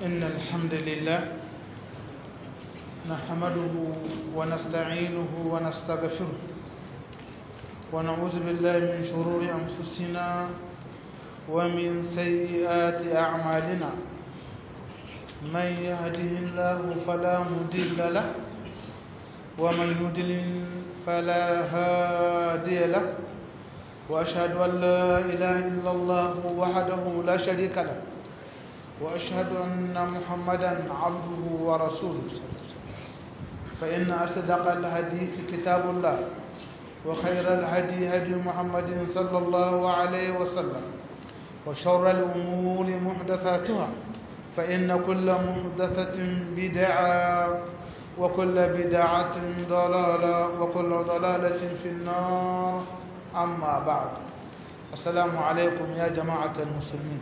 إن الحمد لله نحمده ونستعينه ونستغفره ونعوذ بالله من شرور أنفسنا ومن سيئات أعمالنا من يهده الله فلا مضل له ومن يضلل فلا هادي له وأشهد أن لا إله إلا الله وحده لا شريك له وأشهد أن محمدا عبده ورسوله فإن أصدق الحديث كتاب الله وخير الهدي هدي محمد صلى الله عليه وسلم وشر الأمور محدثاتها فإن كل محدثة بدعة وكل بدعة ضلالة وكل ضلالة في النار أما بعد السلام عليكم يا جماعة المسلمين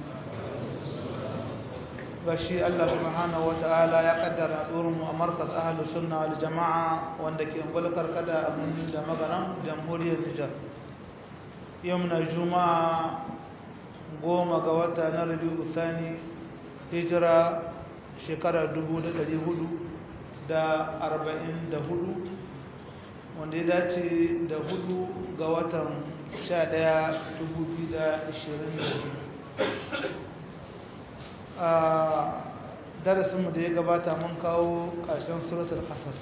bashi Allah subhanahu wata'ala ya kaddara durin mu a markaz ahlus sunna wal jama'a wanda ke bulkar kada abun da magaran jamhuriyar Nijar yau na juma'a goma ga wata na Rabiul Thani hijira shekara 1444 wanda ya dace da hudu ga watan 11 2022 a darasinmu da ya gabata mun kawo ƙarshen suratul ƙasas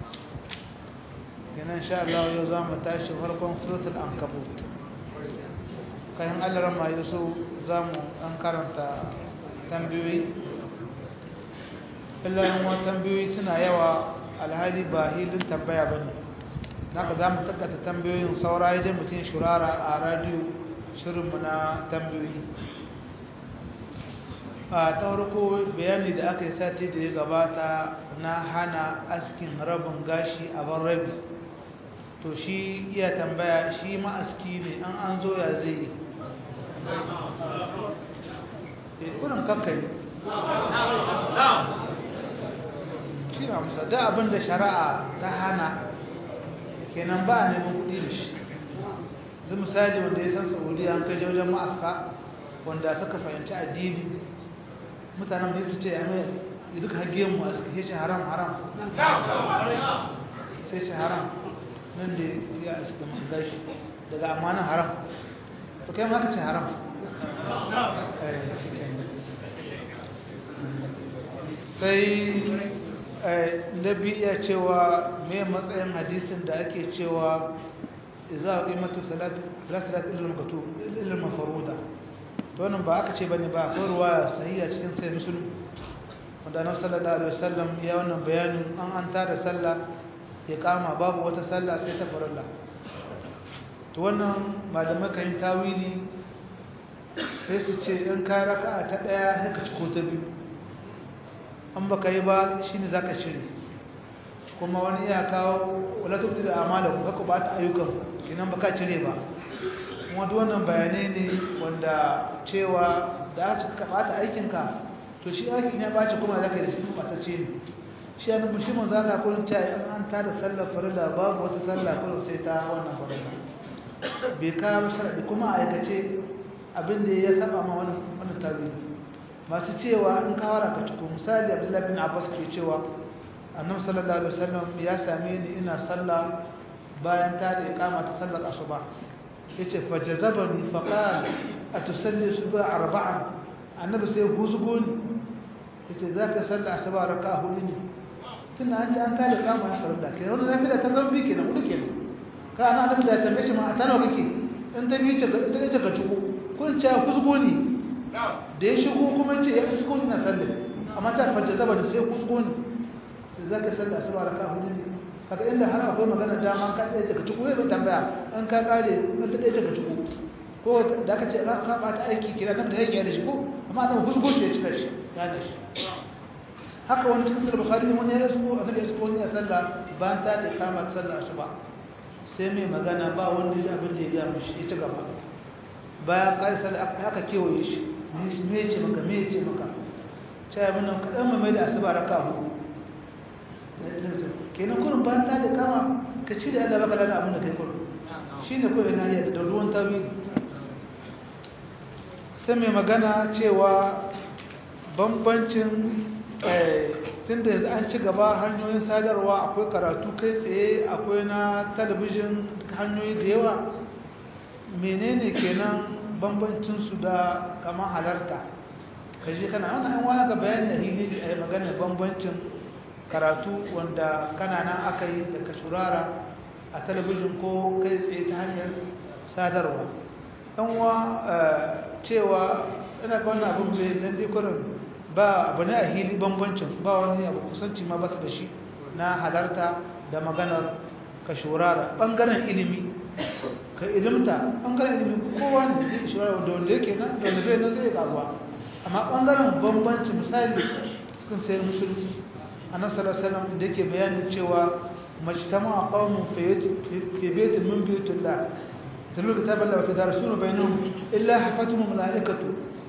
yanan sha Allah yau za mu tashi farkon suratul ankabut kayan allaran ma yaso za mu ɗan karanta tambayoyi illayen wa tambayoyi suna yawa alhali ba hilin tambaya ba ne naka za mu tattata tambayoyin saura idan mutum shurara a radiyo shirinmu na tambayoyi a ta farko bayani da aka yi sati da ya gabata na hana askin rabin gashi a ban rabi to shi iya tambaya shi ma'aski ne an an zo ya zai yi kurin kakkari shi na musa da abin da shari'a ta hana kenan ba a neman kudi da shi zai misali wanda ya san saudiya an kai wajen ma'aska wanda suka fahimci addini mutanen da su ce ya mai duk hage mu a suke ce haram haram sai ce haram nan da ya suka manga shi daga amanin haram to kai maka ce haram sai nabi iya cewa mai matsayin hadisin da ake cewa za a ƙimata salatu ilil mafaruda wannan ba aka ce bane ba akwai ruwaya sahiha cikin sai muslim wanda annabi sallallahu alaihi wasallam ya wannan bayanin an an tada sallah ya kama babu wata sallah sai ta farilla to wannan malamai kan tawili sai su ce in ka raka'a ta daya sai ka ciko ta biyu an baka yi ba shine zaka shiri kuma wani ya kawo wala tubdi da amala ku haka ba ta ayyukan kinan baka cire ba wanda wannan bayanai ne wanda cewa da aka bata aikinka to shi aikin ya bace kuma zaka da shi batacce ne shi an mushi mun zana kullun ta an an ta da sallar farilla babu wata sallah kullun sai ta wannan farilla bai ka sharadi kuma aikace abin da ya saba ma wannan wannan tawili masu cewa in ka wara ka tuko misali Abdullahi bin Abbas ke cewa Annabi sallallahu alaihi wasallam ya same ni ina sallah bayan ta da iqama ta sallar asuba yace fajazabani faqal atusalli subha arba'an annabi sai huzgo ni yace zaka salla asuba raka'a hudu ne tun an ji an kada kama ya farda kai wannan nafila ta zambi kenan hudu kenan ka ana annabi da tambaye shi ma a tana kake in ta bi ce ta ce ka tuko kun ce huzgo ni da ya shigo kuma ce ya huzgo ni na sallah amma ta fajazabani sai huzgo ni sai zaka salla asuba raka'a hudu ne kaga inda har akwai magana dama ka tsaye ka tuku zai tambaya an ka kare an ta tsaye ka tuku ko da aka ce ka bata aiki kira nan da yake da shi ko amma nan husgo shi ya cika shi ya da shi haka wani cikin sahih bukhari wani ya isko annabi isko wani ya sallah bayan ta da kama sallah asuba sai mai magana ba wanda ya abin da ya ga mishi ya ci gaba bayan kai sallah haka kewaye shi me ya ce maka me ya ce maka sai mun nan kadan mai da asuba raka hudu kenan kurin bayan ta da kama ka ci da Allah baka da abin da kai kurin shine kurin lahiya da ruwan tawili sai mai magana cewa bambancin tun da yanzu an ci gaba hanyoyin sadarwa akwai karatu kai tsaye akwai na talabijin hanyoyi da yawa menene kenan bambancinsu da kama halarta ka je kana wannan an wani ga bayan da hili a yi maganar bambancin karatu wanda kana nan aka yi da ka shurara a talabijin ko kai tsaye ta hanyar sadarwa ɗanwa cewa ina ga wannan abin bai dan dai ba abu ne a hili bambancin ba wani abu kusanci ma basu da shi na halarta da maganar ka shurara ɓangaren ilimi ka ilimta ɓangaren ilimi kowa ne zai shurara da wanda yake nan da wanda bai nan zai karuwa amma ɓangaren bambanci misali cikin sayar musulmi a nan salasalam da yake bayanin cewa majtama a ƙaunin fi betin min biyutun da تلو كتاب الله وتدارسون بينهم إلا حفتهم الملائكة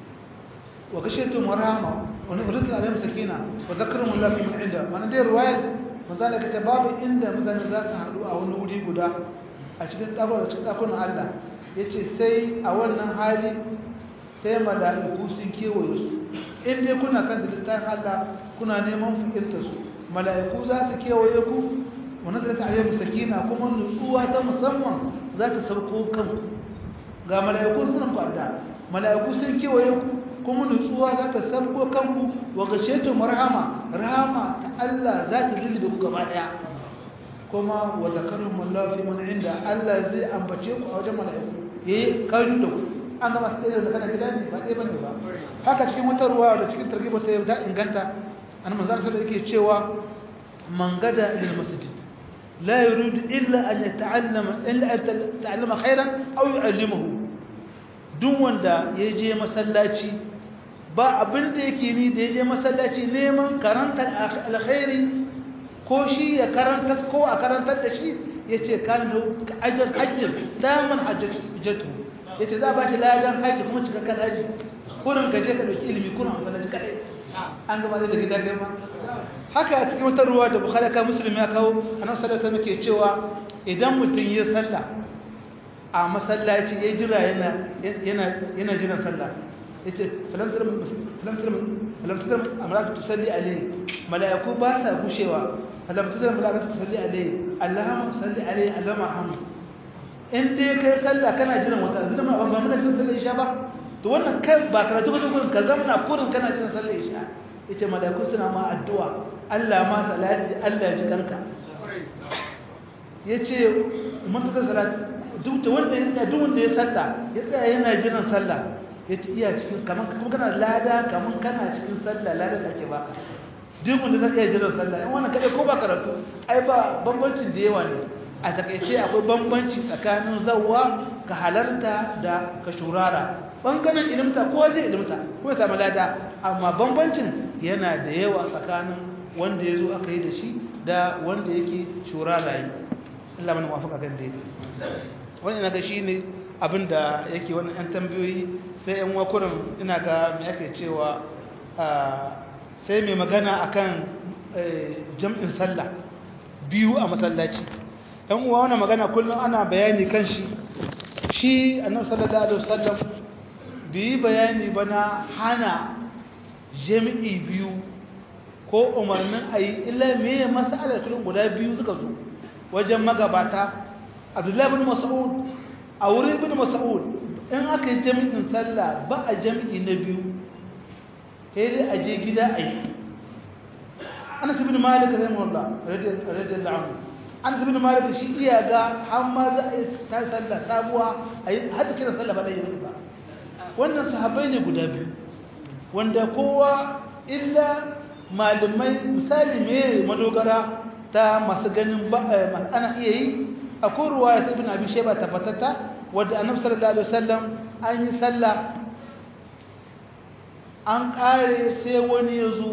وغشيتهم ورحمة ونزل عليهم سكينة وذكرهم الله في من عنده وانا دي رواية مثلا كتباب عند مثلا ذات حدو أو نودي قدا أشكت أبو أشكت أكون الله yace sai a wannan hali sai mala'iku sun kewaye su in dai kuna kan littafin Allah kuna neman fikirta su mala'iku za su kewaye ku wa nazalat alayhim sakina kuma nutsuwa ta musamman za ta sauko kanku ga mala'iku sun kwada mala'iku sun kewaye ku kuma nutsuwa za ta sauko kanku wa gashetu marhama rahama ta Allah za ta lulluɓe ku gaba daya kuma wa zakarun Allah fi man inda Allah zai ambace ku a wajen mala'iku yayi kayu da ku an gama su da kana gida ne ba ɗaya bane ba haka cikin wata ruwa da cikin targiba ta ta inganta an manzar sai yake cewa man gada ila masjid لا يريد إلا أن يتعلم إلا أن يتعلم خيرا أو يعلمه دون وندا يجي مسلاتي ba abin da yake ni da yaje masallaci neman karantar alkhairi ko shi ya karanta ko a karantar da shi yace kan da ajr hajjin daman hajjatu yace za ba shi ladan haji kuma cikakken haji kurin ka je ka dauki ilimi kurin amfana ji kadai an gaba da gida kai ma haka a cikin wata ruwa da bukhari ka muslim ya kawo annabi sallallahu alaihi wasallam cewa idan mutum ya salla a masallaci ya jira yana yana yana jiran sallah yace falam tar falam tar falam tar amratu tusalli alaihi malaiku ba sa gushewa falam tar malaiku tusalli alaihi allahumma salli alaihi allahumma hamd in dai kai sallah kana jiran wata zuma ba ba mun sallar isha ba to wannan kai ba karatu ka kurin ka zamana kurin kana jiran sallar isha yace malaiku suna ma addu'a Allah ma salati Allah ji kanka yace mun ta salat duk da wanda ya duk wanda ya salla ya tsaya yana jiran sallah yace iya cikin kaman kuma kana lada kaman kana cikin sallah lada da ake baka duk wanda zai iya jiran sallah in wannan kadai ko ba karatu ai ba bambancin da yawa ne a takeice akwai bambanci tsakanin zawwa ka halarta da ka shurara bangaren ilimta ko zai ilimta ko ya samu lada amma bambancin yana da yawa tsakanin wanda ya zo aka yi da shi da wanda yake shurara yi Allah mana wafaka kan daidai wani ina ga shi ne abinda yake wannan yan tambayoyi sai yan wakurin ina ga mai ake cewa sai mai magana akan jam'in sallah biyu a masallaci yan uwa wannan magana kullum ana bayani kan shi shi annabi sallallahu alaihi wasallam bi bayani bana hana jami'i biyu ko umarnin ayi illa me mas'alar kullum guda biyu suka zo wajen magabata abdullahi bin mas'ud a wurin bin mas'ud in aka yi jami'in sallah ba a jami'i na biyu sai dai a je gida a yi anas bin malik rahimahullah radiyallahu anhu anas bin malik shi iya ga har ma za a yi ta sallah sabuwa a yi har kiran sallah ba da yi ba wannan sahabbai ne guda biyu wanda kowa illa malamai misali me madogara ta masu ganin ana iya yi akwai ruwaya ta ibn abi shayba tabbatata wadda annabi sallallahu alaihi wasallam an yi sallah an kare sai wani ya zo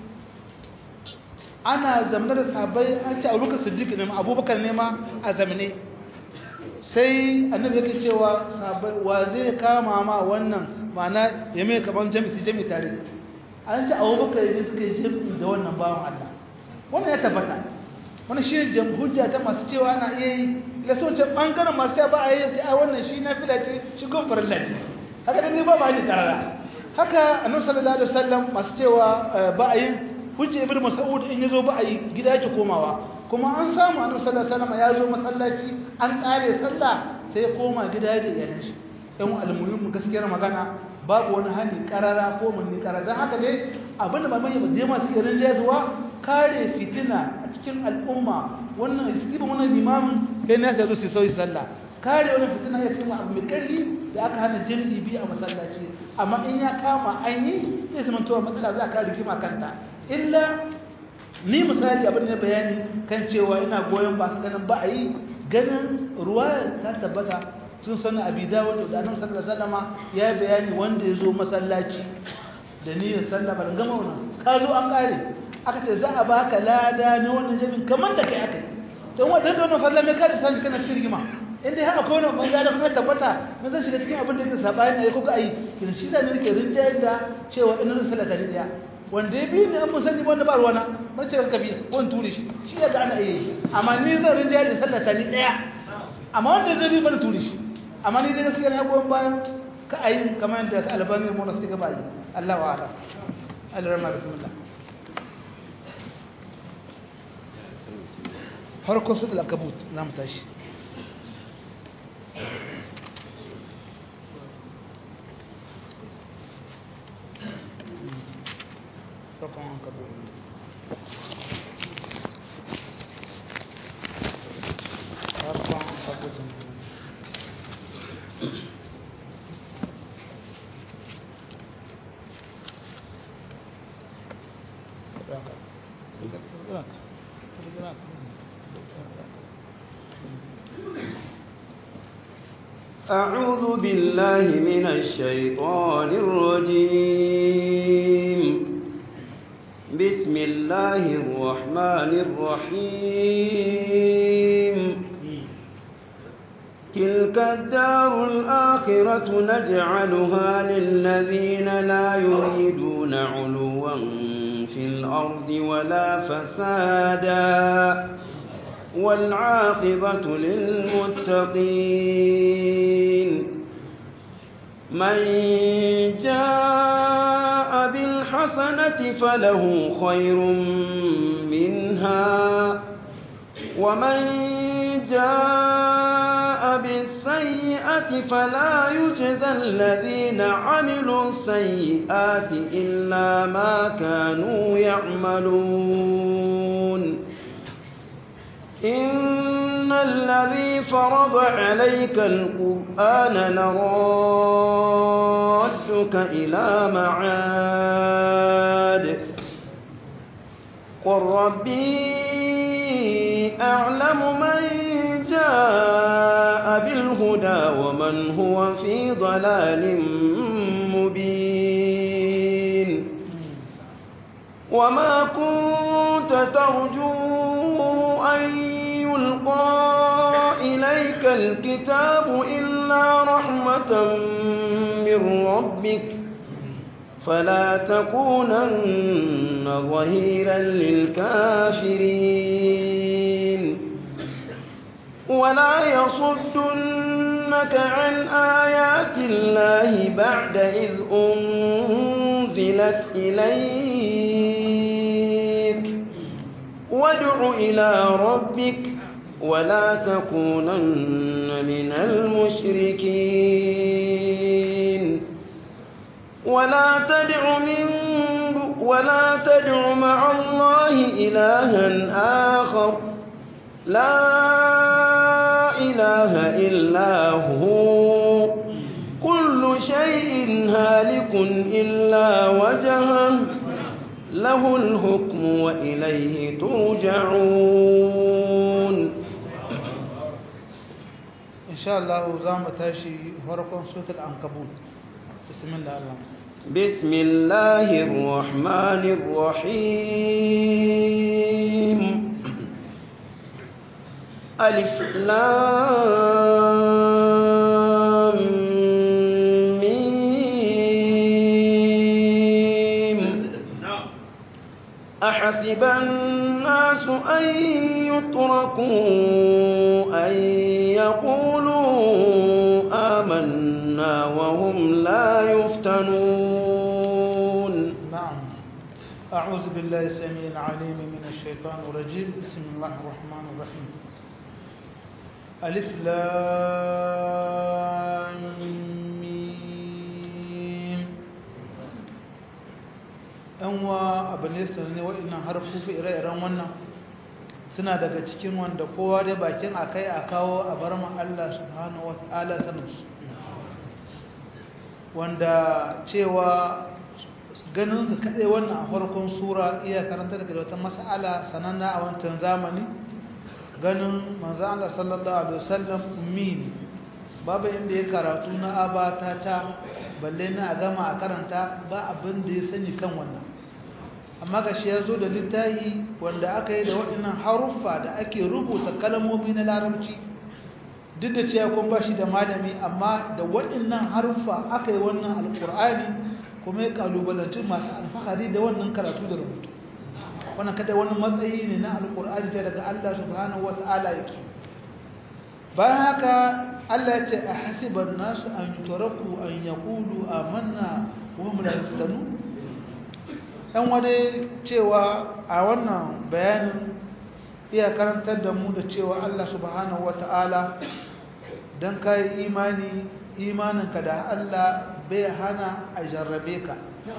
ana zamanar da sahabbai an ce abubakar siddiq ne ma abubakar ne ma a zamane sai annabi yake cewa sahabbai wa zai kama ma wannan ma'ana ya mai kaman jami'i jami'i tare an ce abubakar ne suka yi jami'i da wannan bawan Allah wannan ya tabbata wani shi ne hujja ta masu cewa ana iya yi da so ce ɓangaren masu ba a yi sai a wannan shi na fila ce shi gun farilla ce haka da ne ba ba ne tarara haka annabi sallallahu alaihi wasallam masu cewa ba a yin hujja ibn mas'ud in yazo ba a yi gida yake komawa kuma an samu annabi sallallahu alaihi wasallam ya zo masallaci an kare sallah sai ya koma gida da iyalan shi dan almuhimmu gaskiyar magana babu wani hani karara ko munni karara dan haka ne abinda ba mai da masu irin jazuwa kare fitina a cikin al'umma wannan isibin wannan limamin kai ne sai zo su sauyi sallah kare wani fitina ya ce abu mai karfi da aka hana jami'i biyu a masallaci amma in ya kama an yi zai zama towa matsala za ka rigima kanta illa ni misali abin da bayani kan cewa ina goyon ba su ganin ba a yi ganin ruwa ta tabbata sun sani abi dawo da annabi sallallahu alaihi wasallam ya bayani wanda ya zo masallaci da niyyar sallah ban gama wannan ka zo an kare aka ce za a baka lada na wannan jami'in kamar da kai aka yi don wadda da wannan falla mai kare sanji kana cikin rigima in dai haka kowane ban gada kuma tabbata mun zan shiga cikin abin da yake sabani ne ko ka yi kin shi da ne nake rinjayar da cewa ina zan sallata ni daya wanda ya bi ni an mun sani wanda ba ruwana ban ce ka bi wani turi shi shi ya ga ana iya shi amma ni zan rinjayar da sallata ni daya amma wanda zai bi ban turi shi amma ni dai gaskiya na goyon bayan ka ayi kamar yadda albani mu na suka ba yi Allah wa ala Allah rahma bismillah farko su alakabut na mu tashi farkon ankabut farkon ankabut أعوذ بالله من الشيطان الرجيم بسم الله الرحمن الرحيم تلك الدار الآخرة نجعلها للذين لا يريدون علوا في الأرض ولا فسادا والعاقبة للمتقين من جاء بالحسنة فله خير منها ومن جاء بالسيئة فلا يجزى الذين عملوا السيئات إلا ما كانوا يعملون إن الذي فرض عليك القرآن لرادك إلى معاد قل ربي أعلم من جاء بالهدى ومن هو في ضلال مبين وما كنت ترجو أن يلقى إليك الكتاب إلا رحمة من ربك فلا تكونن ظهيرا للكافرين ولا يصدنك عن آيات الله بعد إذ أنزلت إليك وادع إلى ربك ولا تكونن من المشركين ولا تدع من ولا تدع مع الله إلها آخر لا إله إلا هو كل شيء هالك إلا وجهه له الحكم وإليه ترجعون إن شاء الله زام تاشي فرقون سورة العنكبوت بسم الله الرحمن بسم الله الرحمن الرحيم ألف لام ميم أحسب الناس أن يتركوا أن يقولوا آمنا وهم لا يفتنون أعوذ بالله السميع العليم من الشيطان الرجيم بسم الله الرحمن الرحيم ألف لام ميم أنوا أبن يسرني وإن حرفوا في إرائي رمونا suna daga cikin wanda kowa da bakin akai a kawo a bar mu Allah subhanahu wataala sanus wanda cewa ganin su kadai wannan a farkon sura iya karanta daga wata mas'ala sananna a wancan zamani ganin manzo Allah sallallahu alaihi wasallam ummi babu inda ya karatu na abata ta balle na a gama a karanta ba abin da ya sani kan wannan amma ga shi ya zo da littafi wanda aka yi da waɗannan haruffa da ake rubuta kalmomi na larabci duk da cewa kun ba shi da malami amma da waɗannan haruffa aka yi wannan alƙur'ani kuma ya kalubalanci masu alfahari da wannan karatu da rubutu wannan kada wani matsayi ne na alƙur'ani ta daga Allah subhanahu wata'ala yake bayan haka Allah ya ce a hasiban nasu an yutaraku an yaqulu amanna wa hum la yuftanun ɗan wani cewa a wannan bayanin iya karantar da mu da cewa Allah subhanahu wata'ala don ka yi imani imaninka da Allah bai hana a jarrabe ka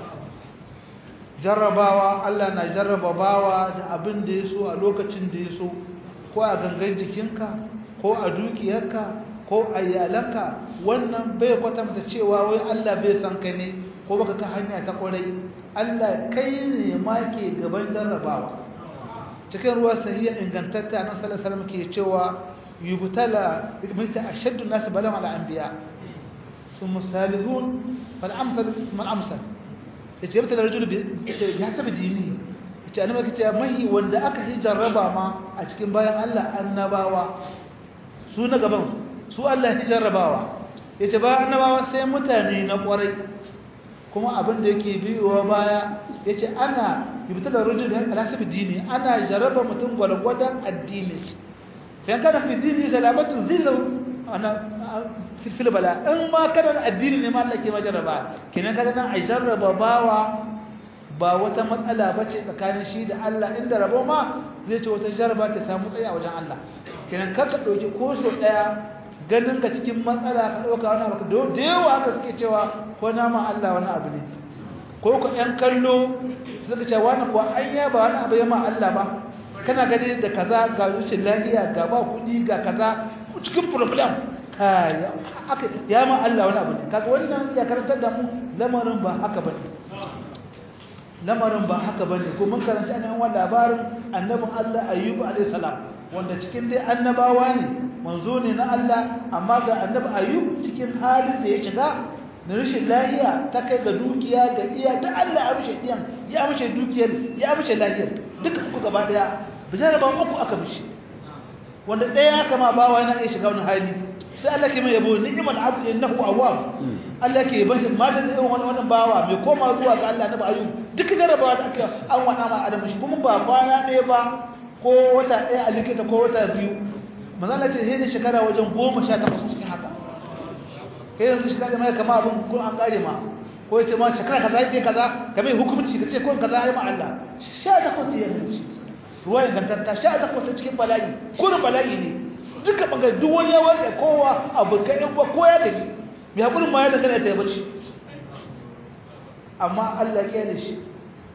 jarrabawa Allah na jarraba bawa da abin da ya so a lokacin da ya so ko a gangan jikinka ko a dukiyarka ko a iyalanka wannan bai kwatanta cewa wai Allah bai san ka ne ko baka ka hanya ta kwarai Allah kai ne ma ke gaban jarrabawa cikin ruwa sahiya ingantatta nan sallallahu alaihi wasallam ke cewa yubtala mita ashaddu nas balama al anbiya thumma salihun fal amsal mal amsal yace yubtala rajul bi hasabi dini yace annabi kace mahi wanda aka yi jarraba ma a cikin bayan Allah annabawa su na gaban su Allah ya jarrabawa yace ba annabawa sai mutane na kwarai kuma abin da yake biyowa baya ya ce ana yubtala rujul ala sabi dini ana jaraba mutum gwalgwadon addini yan kana fi dini salamatun zillu ana fil bala in ma kana addini ne ma Allah ke majaraba kenan kaga nan ai jarraba bawa ba wata matsala bace tsakanin shi da Allah inda rabo ma zai ce wata jarraba ta samu tsaye a wajen Allah kenan kar ka dauki ko so daya ganin ka cikin matsala ka dauka wani abu da yawa haka suke cewa ko nama Allah wani abu ne ko ku ɗan kallo suka ce wani kuwa an ya ba wani abu ya ma Allah ba kana gani da kaza ga rushin lafiya ga ba kuɗi ga kaza cikin problem kai aka ya ma Allah wani abu ne kaga wannan ya karantar da mu lamarin ba haka bane lamarin ba haka bane ko mun karanta ne wannan labarin annabin Allah Ayyub alayhi salam wanda cikin dai annabawa ne manzo ne na Allah amma ga annabi Ayyub cikin halin da ya shiga na rashin lahiya ta kai ga dukiya ga iya ta Allah ya rushe iyan ya rushe dukiyar ya rushe lahiyar duka uku gaba daya bijara ba uku aka rushe wanda ɗaya aka ma bawa yana iya shiga wani hali sai Allah ke mai yabo ni'mal abdu innahu awwab Allah ke yaban shi ma da irin wani wannan bawa mai koma zuwa ga Allah na ba ayyub duka jarabawa da aka an wada ma adam shi kuma ba kwana ɗaya ba ko wata ɗaya a likita ko wata biyu manzo Allah ce sai da shekara wajen goma sha takwas cikin haka kai yanzu shi kaje mai kama abin ko an kare ma ko yace ma shekara kaza yake kaza ka mai hukunci kace ko kaza yayi ma Allah sha da ko ya mutu ruwa ingantatta sha da ko cikin bala'i kurin bala'i ne duka bangare duk wani ya wanda kowa abu kai ba ko ya dace mai hakurin ma ya da kana ta bace amma Allah ya da shi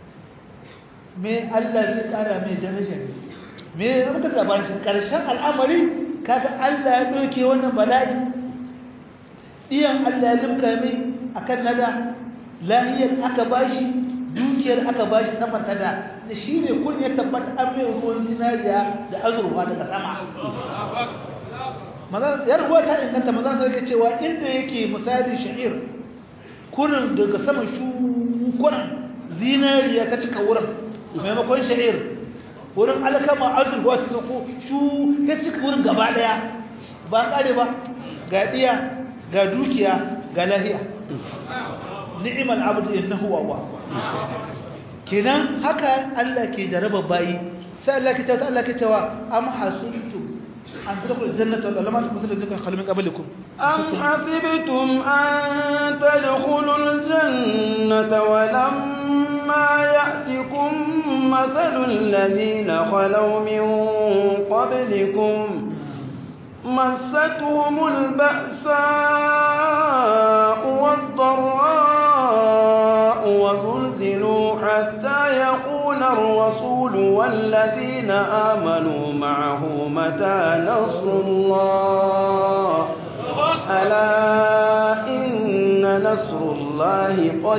me Allah zai kara mai daraja ne me muka labarin shi karshen al'amari kaga Allah ya doke wannan bala'i iyan Allah ya limka mai akan nada lahiyar aka bashi dukiyar aka bashi saman tada da shi ne kun ya tabbata an mai ruwan zinariya da azurfa daga sama maza ya ruwa ta inganta maza sai yake cewa inda yake misali sha'ir kurin daga sama shukuran zinariya ta cika wurin maimakon sha'ir wurin alkama azurfa ta ko shu ya cika wurin gaba daya ba kare ba ga diya ga dukiya ga lahiya ni'mal abdu innahu wa kenan haka Allah ke jaraba bayi sai Allah ke tawa Allah ke tawa am hasuntum an tadkhulul jannata wal lam takunu zaka khalmin qablikum am hasibtum an tadkhulul jannata wa lamma ya'tikum مثل الذين خلوا من قبلكم مستهم البأساء والضراء وزلزلوا حتى يقول الرسول والذين آمنوا معه متى نصر الله ألا إن نصر الله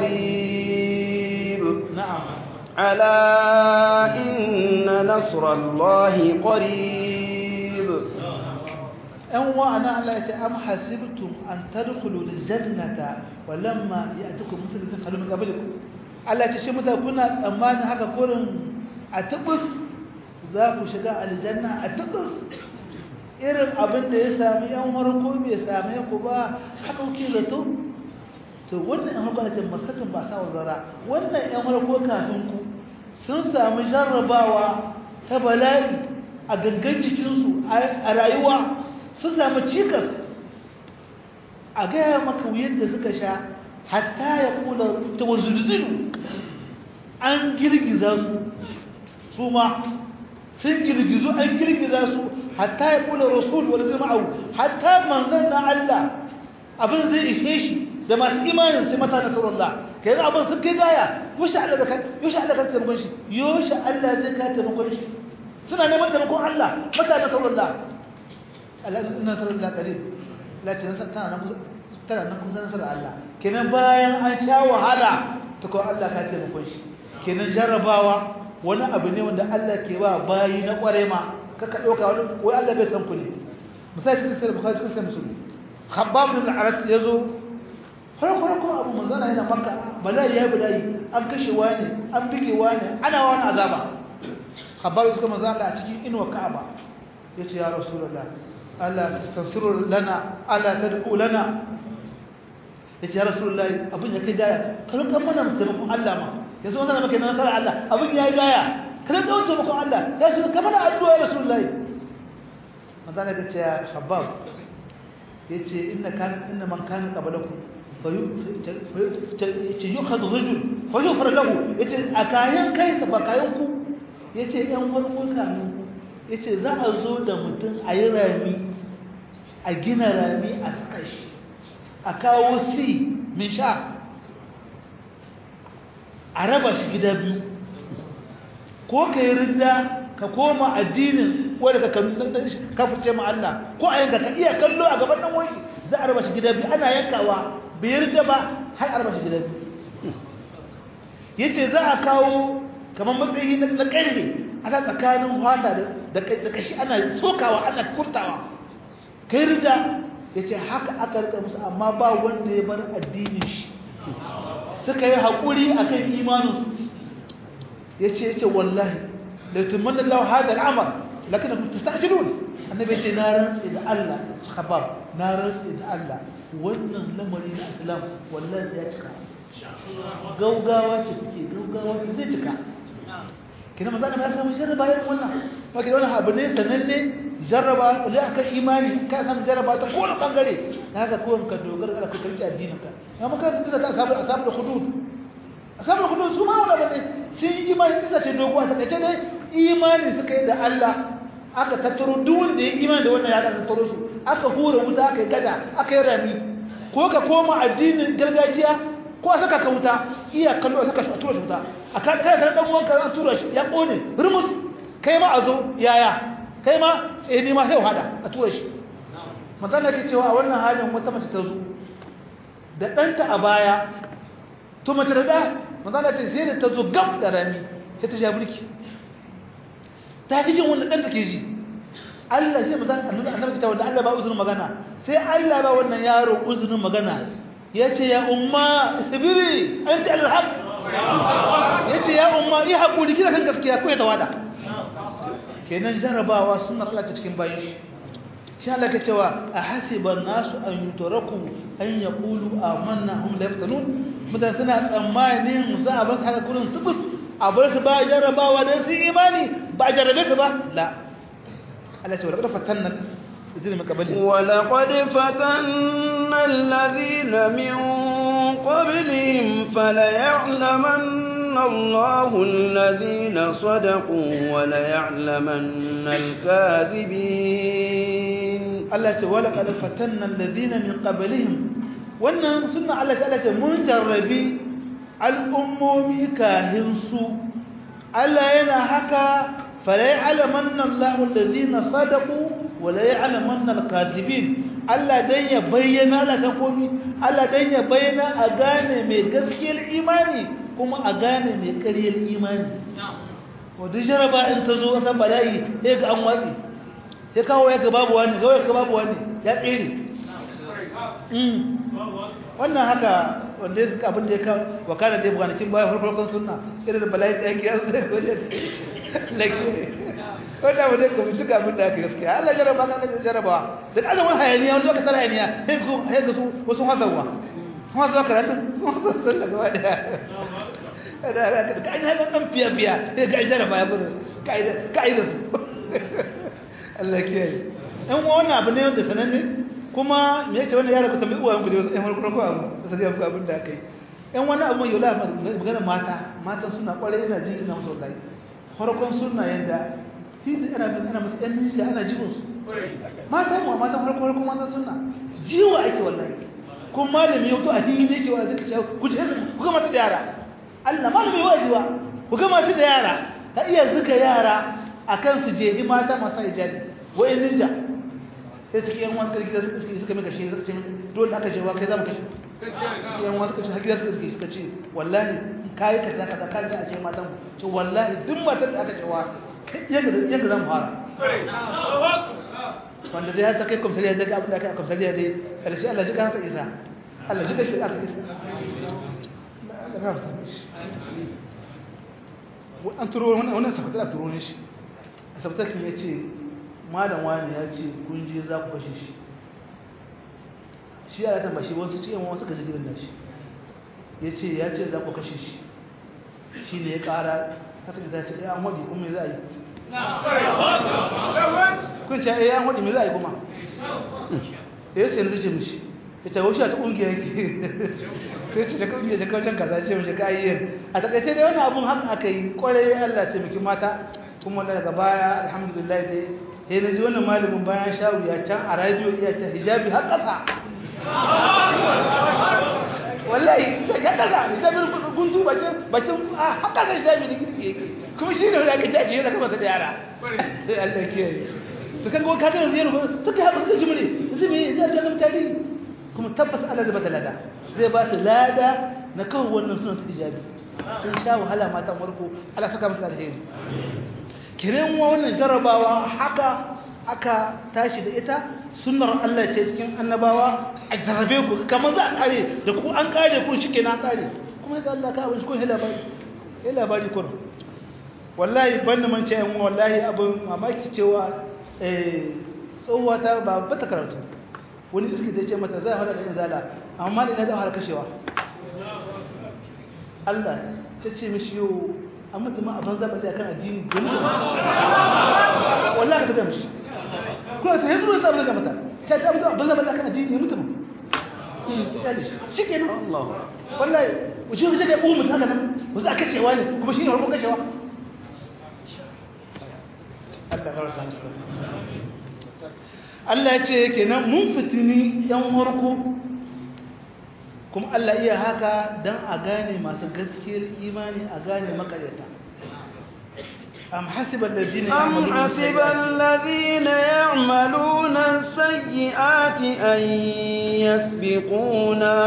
قريب نعم ألا إن نصر الله قريب ‘yan wa'ana Allah ya ce am hasibtum an tadkhulu aljannata wa lamma ya'tikum mithlu takhallu min qablikum Allah ya ce shi mutane kuna tsammanin haka kurin a tubus za ku shiga aljanna a tubus irin abin da ya sami yan farko bai same ku ba haka kuke zato to wannan yan farko ce masakin ba sa zara wannan yan farko kafin ku sun sami jarrabawa ta bala'i a gangan jikinsu a rayuwa sun sami cikas a gaya maka wuyan da suka sha hatta ya kula ta wazulzulu an girgiza su su ma sun girgizu an girgiza su hatta ya kula rasul wani zai ma'au hatta manzan na Allah abin zai ishe shi da masu imanin sai mata na sauran Allah ka yi abin sun kai gaya yoshe Allah ka yoshe Allah ka taimakon shi yoshe Allah zai ka taimakon shi suna neman taimakon Allah mata na sauran Allah Allah ina sauran Allah kare lati tana nan kusa tana nan kusa nasarar Allah kenan bayan an sha wahala ta ko Allah ka taimakon shi kenan jarrabawa wani abu ne wanda Allah ke ba bayi na kware ma kaka dauka wani wai Allah bai san ku ne misali cikin sai bukhari cikin sai musulmi khabbab ibn al-arat yazo farko farko abu manzana yana makka bala'i ya bala'i an kashe wani an bige wani ana wani azaba khabbab suka manzana a cikin inuwa ka'aba yace ya rasulullah Allah tasuru lana ala tad'u lana yace ya rasulullah abin ya kai gaya kan kan mana mutum Allah ma yanzu wannan maka nan sara Allah abin yayi gaya kada ka wuce maka Allah ya shi kamar addu'a ya rasulullahi manzo ne kace ya habab yace inna kan inna man kana qablakum yace yukhad rajul fa yufar lahu yace akayan kai ka bakayan ku yace yan farko kamin ku yace za a zo da mutum a yi rami a gina rami a saka shi a kawo si min sha a raba shi gida biyu ko ka yi rinda ka koma addinin wadda ka kafurce ma Allah ko a yanka ka iya kallo a gaban nan wani za a raba shi gida biyu ana yankawa bai rinda ba har a raba shi gida biyu yace za a kawo kamar matsayi na ƙarfe ana tsakanin fata da kashi ana tsokawa ana furtawa kai rinda yace haka aka rika musu amma ba wanda ya bar addinin shi suka yi haƙuri a kan imaninsu ya ce ya ce wallahi da tumanin lau hada al'amar lakina ta sa'ajirun annabi ce na rantsi da Allah khabab na rantsi da Allah wannan lamari na islam wallahi ya cika gaugawa ce kuke gaugawa ce zai cika kina maza ya samu jarraba yin wannan ba ki wannan abu ne sananne jarraba da aka imani ka samu jarraba ta kowane bangare haka kowane ka dogara ka karki addinin ka amma kan kisa ta asabu asabu da hudud asabu da hudud su ma wala bane sun yi imani kisa ce doguwa ta kace ne imani suka yi da Allah aka tattaro duk wanda ya imani da wannan ya aka tattaro su aka hura wuta aka yi gada aka yi rami ko ka koma addinin gargajiya ko saka ka wuta iya kallo saka shi a tura shi wuta a kan kai kan dan uwanka an tura shi ya kone rumus kai ma a zo yaya kai ma tseni ma sai hada a tura shi manzon da ke cewa a wannan halin wata mace ta zo da ɗanta a baya to mace da ɗa manzon da ce sai da ta zo gab da rami sai ta sha mulki ta fi jin wanda ɗanta ke ji Allah shi manzon annabi ta wanda Allah ba uzurin magana sai Allah ba wannan yaro uzurin magana ya ce ya umma sabiri an ji alhaq ya ce ya umma yi haƙuri kina kan gaskiya ko ya tawada kenan jarabawa suna Allah ta cikin bayan shi shi Allah ka cewa a hasiban nasu an yutraku an yaqulu amanna hum la yaftanun mutan suna tsammanin za a bar haka kullun subus a bar su ba jarabawa dan sun imani ba jarabe su ba la Allah ce wa laqad fatanna الذين من قبلهم ولقد فتنا الذين من قبلهم فليعلمن الله الذين صدقوا وليعلمن الكاذبين Allah ce wala qad fatanna alladhina min qablihim wannan sunna Allah ta ce mun jarrabi al'ummomi kahin su Allah yana haka fala ya'lamanna Allahu alladhina sadaqu wala ya'lamanna al-kadhibin Allah dan ya bayyana la ta komi Allah dan ya bayyana a gane mai gaskiyar imani kuma a gane mai ƙaryar imani wadda jaraba in ta zo wata bala'i sai ga an watsi sai kawo ya ga babu wani gawo ya ga babu wani ya tsere wannan haka wanda ya abin da ya kawo wakana da ya bukanakin bayan farfarkon suna irin bala'i da yake yanzu da wajen lake wanda abu dai kuma duka abin da aka gaskiya Allah jaraba ka ga jaraba da kada wani hayaniya wani lokacin hayaniya sai ga su wasu hazawa sun hazawa karatu sun hazawa sallah gaba daya ka'ida ɗan fiya-fiya sai ga jaraba ya gudu ka'ida su Allah ke yi ɗan wannan abu ne wanda sananne kuma me yake wannan yara ku tambayi uwayen ku da wasu ɗan farko ko abu da sai ga abin da aka yi ɗan wannan abu yau la magana mata mata suna ƙwarai ina jin ina musu wallahi farkon suna yadda titi ana bin ana musu ɗan nishiya ana jibin su mata mu mata farko farko mata suna jiwa ake wallahi kuma malami yau to a fili ne ke wa zaka ce ku je ku ga mata da yara Allah malami wajiwa ku ga masu da yara ka iya zuka yara akan su je mata masu hijabi wai ninja sai cikin yan wasu karki da suka suka suka mika shi suka ce dole aka je wa kai zamu kashi cikin yan wasu kace hakika suka suka ce wallahi kai kaza kaza kai za a ce matan mu to wallahi duk matar da aka ce wa yanga yanga zamu fara wanda dai har ta kai komsariya daga abin da aka komsariya dai karshe Allah ji kansa isa Allah ji kashi aka isa an turo wannan safatar a turo ne shi a sabtakin ya ce malam wani ya ce kun je za ku kashe shi shi ya ratan ba shi wasu ce yawan wasu kashe gidan da shi ya ce ya ce za ku kashe shi shi ne ya kara haka da ce ya an waɗi kuma za a yi kun ce ya an waɗi mai za a yi kuma ya ce na zuce mishi ya ce wasu a ta ƙungiyar ki sai ce da ƙungiyar jakaucin kaza ce mishi ka yi a takaice dai wani abun haka aka yi kwarai allah taimaki mata kuma daga baya alhamdulillah dai sai na ji wannan malamin bayan shawu ya can a radio iya can hijabi har ƙasa wallahi ya ƙasa hijabin guntu bacin bacin a har ƙasa hijabi da girki yake kuma shi ne wanda aka jaji ya zaka masa da yara sai Allah ke yi to kan ka ga yanzu suka haɓa suka jimre yanzu me zai ga zama tarihi kuma tabbas Allah zai bata lada zai ba su lada na kawo wannan sunan hijabi sun sha wahala matan farko Allah saka musu alheri kiran wannan jarabawa haka aka tashi da ita sunnar Allah ce cikin annabawa a jarabe ku kamar za a kare da ku an kare ku shike na kare kuma da Allah ka abin ko labari eh labari kun wallahi ban man ce yan wallahi abin mamaki cewa eh tsohuwa ta ba ba ta karatu wani iski da ce mata zai hada da izala amma da zai hada kashewa Allah ta ce mishi yau an mutu ma a banza balle akan addini domin wallahi ka ga mishi ko ta yanzu sai abin da mata sai ta mutu a banza balle akan addini mutu mu shi ke nan Allah wallahi uje uje ga umu haka nan ku za kashewa ne kuma shine farkon kashewa Allah ka rata musu Allah ya ce kenan mun fitini yan warko kuma Allah iya haka don a gane masu gaskiyar imani a gane makaryata am hasiban ladina أم حسب الذين يعملون السيئات أن يسبقونا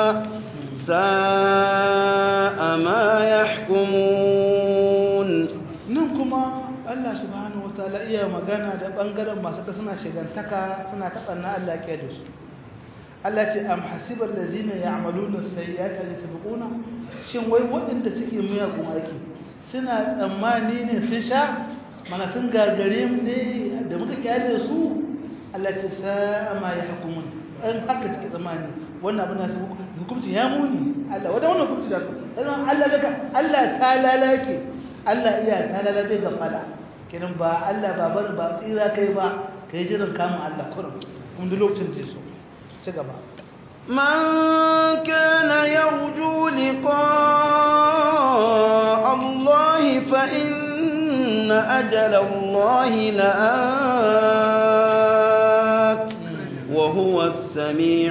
ساء ما يحكمون nan kuma Allah subhanahu wataala iya magana da bangaren masu ta suna shigantaka suna taɓanna Allah ke da su Allah ce am hasibar ladina ya'maluna sayyi'ati an yasbiquna shin wai waɗanda suke miyagun aiki suna tsammani ne sun sha mana sun gagare mu ne da muka kyale su Allah ce sa'a ma yahkumun an haka suke tsammani wannan abin da su hukunci ya muni Allah wanda wannan hukunci da su dan Allah daga Allah ta lalake Allah iya ta lalake ga fada kenan ba Allah ba bar ba tsira kai ba kai jiran kamun Allah kurum kuma duk lokacin da so ci gaba من كان يرجو لقاء فإن أجل الله لآت وهو السميع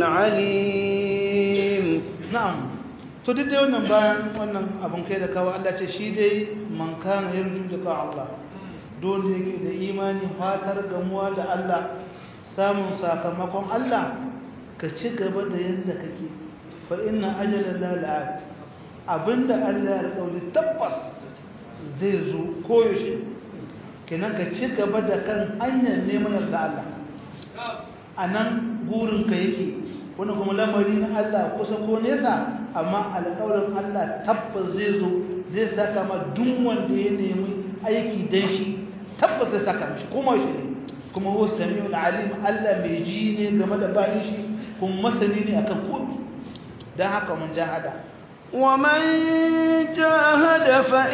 العليم na'am to duk dai wannan bayan wannan abun kai da kawo Allah ce shi dai man kana yarju da ka Allah dole yake da imani fatar gamuwa da Allah samun sakamakon Allah ka ci gaba da yanda kake fa inna ajala la la'at abinda Allah ya alƙawari tabbas zai zo koyaushe kenan ka ci gaba da kan hanyar neman yarda Allah a nan gurinka yake wani kuma lamari na Allah kusa ko nesa amma alƙawarin Allah tabbas zai zo zai saka ma duk wanda ya nemi aiki dan shi tabbas zai saka mishi kuma shi ne kuma huwa samiul alim Allah mai ji ne game da bayin shi kuma masani ne akan komai dan haka mun jahada ومن جاهد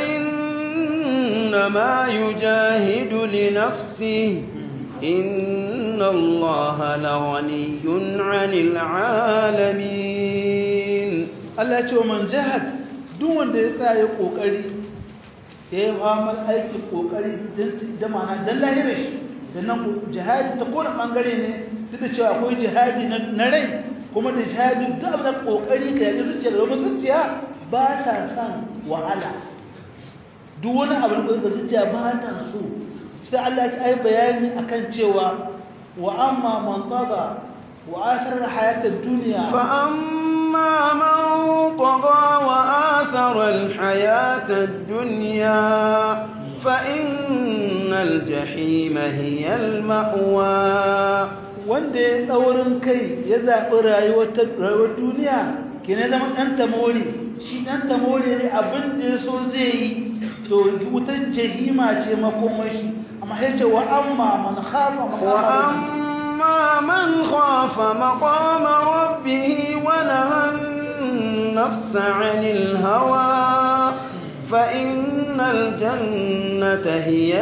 فإنما يجاهد لنفسه إن الله لغني عن العالمين Allah ya ce wa man jahad duk wanda ya sa ya kokari ya yi famar aikin kokari da ma'ana don lahirar shi da nan jihadi ta kone bangare ne duk da cewa akwai jihadi na rai kuma da jihadi duk abin da kokari ka yaƙi zuciya da domin zuciya ba ta son wahala duk wani abin da zuciya ba ta so sai Allah ya yi bayani akan cewa wa amma man taga wa athara hayatad dunya فأما من طغى وآثر الحياة الدنيا فإن الجحيم هي المأوى wanda ya tsaurin kai ya zaɓi rayuwar duniya ke na zama ɗan tamori shi ɗan tamori ne abin da ya so zai yi to wutar jahima ce makomashi amma ya ce wa amma man khafa maqama وأما من خاف مقام ربه ونهى النفس عن الهوى فإن الجنة هي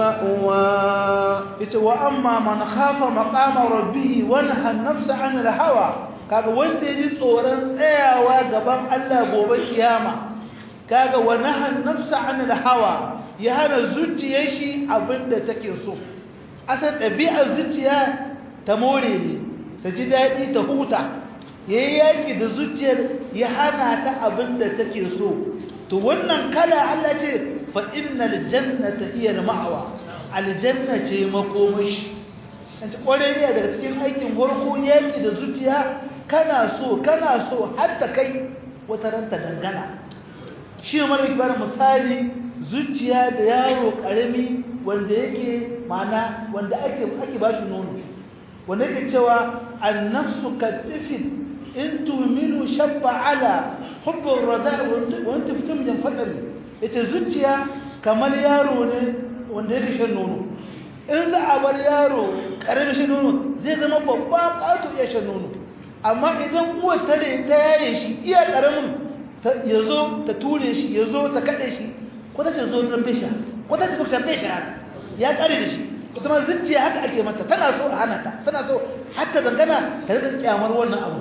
المأوى yace wa amma man khafa maqama rabbih wa naha an-nafsa 'an al-hawa kaga wanda yaji tsoron tsayawa gaban Allah gobe kiyama kaga wa naha an-nafsa 'an al-hawa ya hana zuciyar shi abinda take so asan ɗabi'ar zuciya ta more ne ta ji daɗi ta huta yayi yaki da zuciyar ya hana ta abinda take so to wannan kala Allah ce fa innal jannata hiya al-ma'wa aljanna ce makomashi kace ƙwararriya daga cikin aikin farko yaki da zuciya kana so kana so har ta kai wata ranta dangana shi ne mara kibar misali zuciya da yaro karami wanda yake mana wanda ake ake ba shi nono wanda yake cewa annafsu katifin in tuhminu shabba ala hubbur rada wa anta fitum jan fadal yace zuciya kamar yaro ne wanda yake shan nono in za a bar yaro karamin shan nono zai zama babba ƙato iya shan nono amma idan uwar ta ne ta yaye shi iya karamin ya zo ta ture shi ya zo ta kaɗe shi ko ta ce zo don bisha ko ta ce zo can bisha ya ƙare da shi ita ma zuciya haka ake mata tana so a hana ta tana so hatta dangana ta rika kyamar wannan abu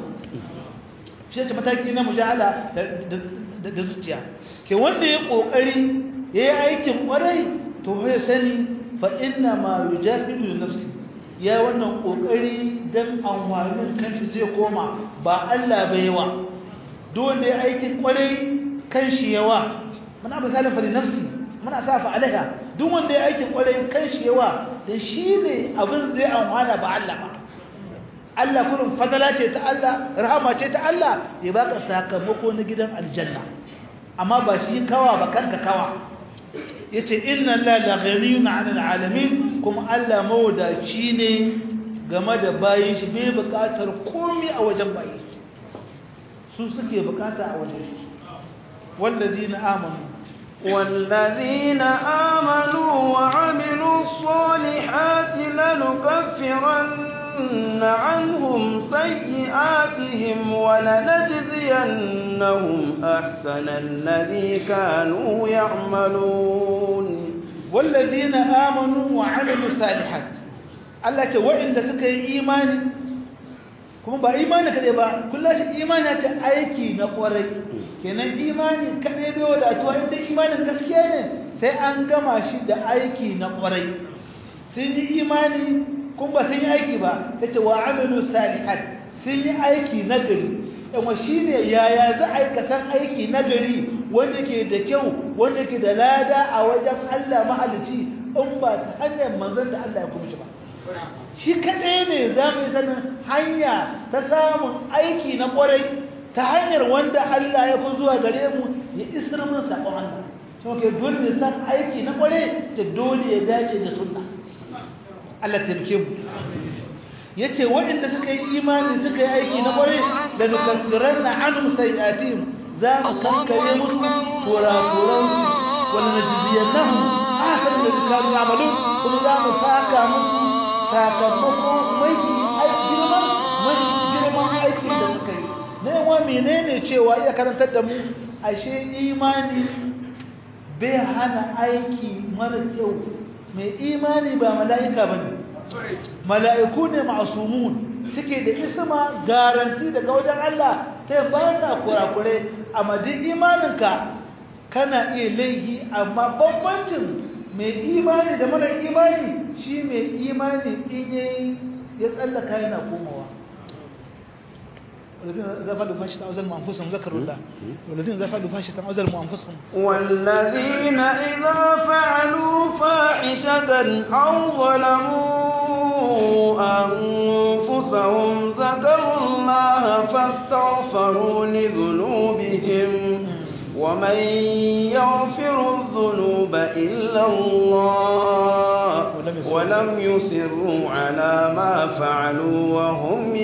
shi ce mataki na mujahala da zuciya ke wanda ya ƙoƙari ya yi aikin ƙwarai to ya sani fa inna ma yujahidu nafsi ya wannan kokari dan amfanin kanshi zai koma ba Allah bai yawa dole ya aikin kwarai kanshi yawa muna misalin fa nafsi muna safa alaiha duk wanda ya aikin kwarai kanshi yawa dan shine abin zai amfana ba Allah ba Allah kullum fadala ce ta Allah rahama ce ta Allah ya baka sakamako na gidan aljanna amma ba shi kawa ba kanka kawa yace inna la la ghaniyun 'anil 'alamin kuma Allah mawadaci ne game da bayin shi bai bukatar komai a wajen bayi su suke bukata a wajen shi wallazina amanu والذين آمنوا وعملوا الصالحات لنكفرن عنهم سيئاتهم ولنجزينهم أحسن الذي كانوا يعملون والذين آمنوا وعملوا الصالحات Allah ce waɗanda suka yi imani kuma ba imani kaɗai ba kullum shi imani ta aiki na ƙwarai kenan imani kadai bai wadatuwa inda imanin gaskiya ne sai an gama shi da aiki na kwarai sun yi imani kun ba sun yi aiki ba yace wa amilu salihat sun yi aiki na gari yawa shine yaya za a yi kasan aiki na gari wanda ke da kyau wanda ke da lada a wajen Allah mahalici in ba ta hanyar manzon da Allah ya kuma shi ba shi kaɗai ne za mu yi sanin hanya ta samun aiki na ƙwarai ta hanyar wanda Allah ya kun zuwa gare mu ya isar mun saƙon Allah so ke dole ne san aiki na ƙwarai ta dole ya dace da sunna Allah taimake mu yace waɗanda suka yi imani suka yi aiki na ƙwarai da nukaffiranna anhum sayi'atihim za mu kankare musu kurakuransu wal najziyannahum ahsana alladhi kanu ya'malun kuma za mu saka musu sakamako mai girman mai girman aiki da suka yi na yawa menene cewa iya karantar da mu ashe imani bai hana aiki mara kyau mai imani ba mala'ika ba ne mala'iku ne ma'asumun suke da isma garanti daga wajen Allah ta ba sa kurakurai a madin imaninka kana iya laihi amma bambancin mai imani da mara imani shi mai imani in yayi ya tsallaka yana komawa والذين إذا فعلوا فاحشة أو ظلموا أنفسهم ذكروا الله والذين إذا فعلوا فاحشة أو ظلموا أنفسهم والذين إذا فعلوا فاحشة أو ظلموا أنفسهم ذكروا الله فاستغفروا لذنوبهم ومن يغفر الذنوب إلا الله ولم يصروا على ما فعلوا وهم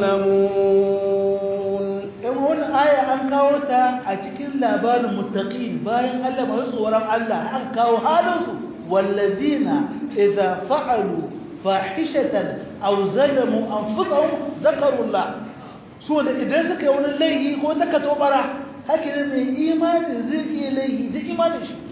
يعلمون wani aya an kawo ta a cikin labarin mustaqim bayan Allah masu tsoron Allah an kawo halinsu wallazina idza fa'alu fahishatan aw zalamu anfusahum zakarullah su da idan suka yi wani laifi ko ta katobara haka ne mai imani zai iya laifi da imanin shi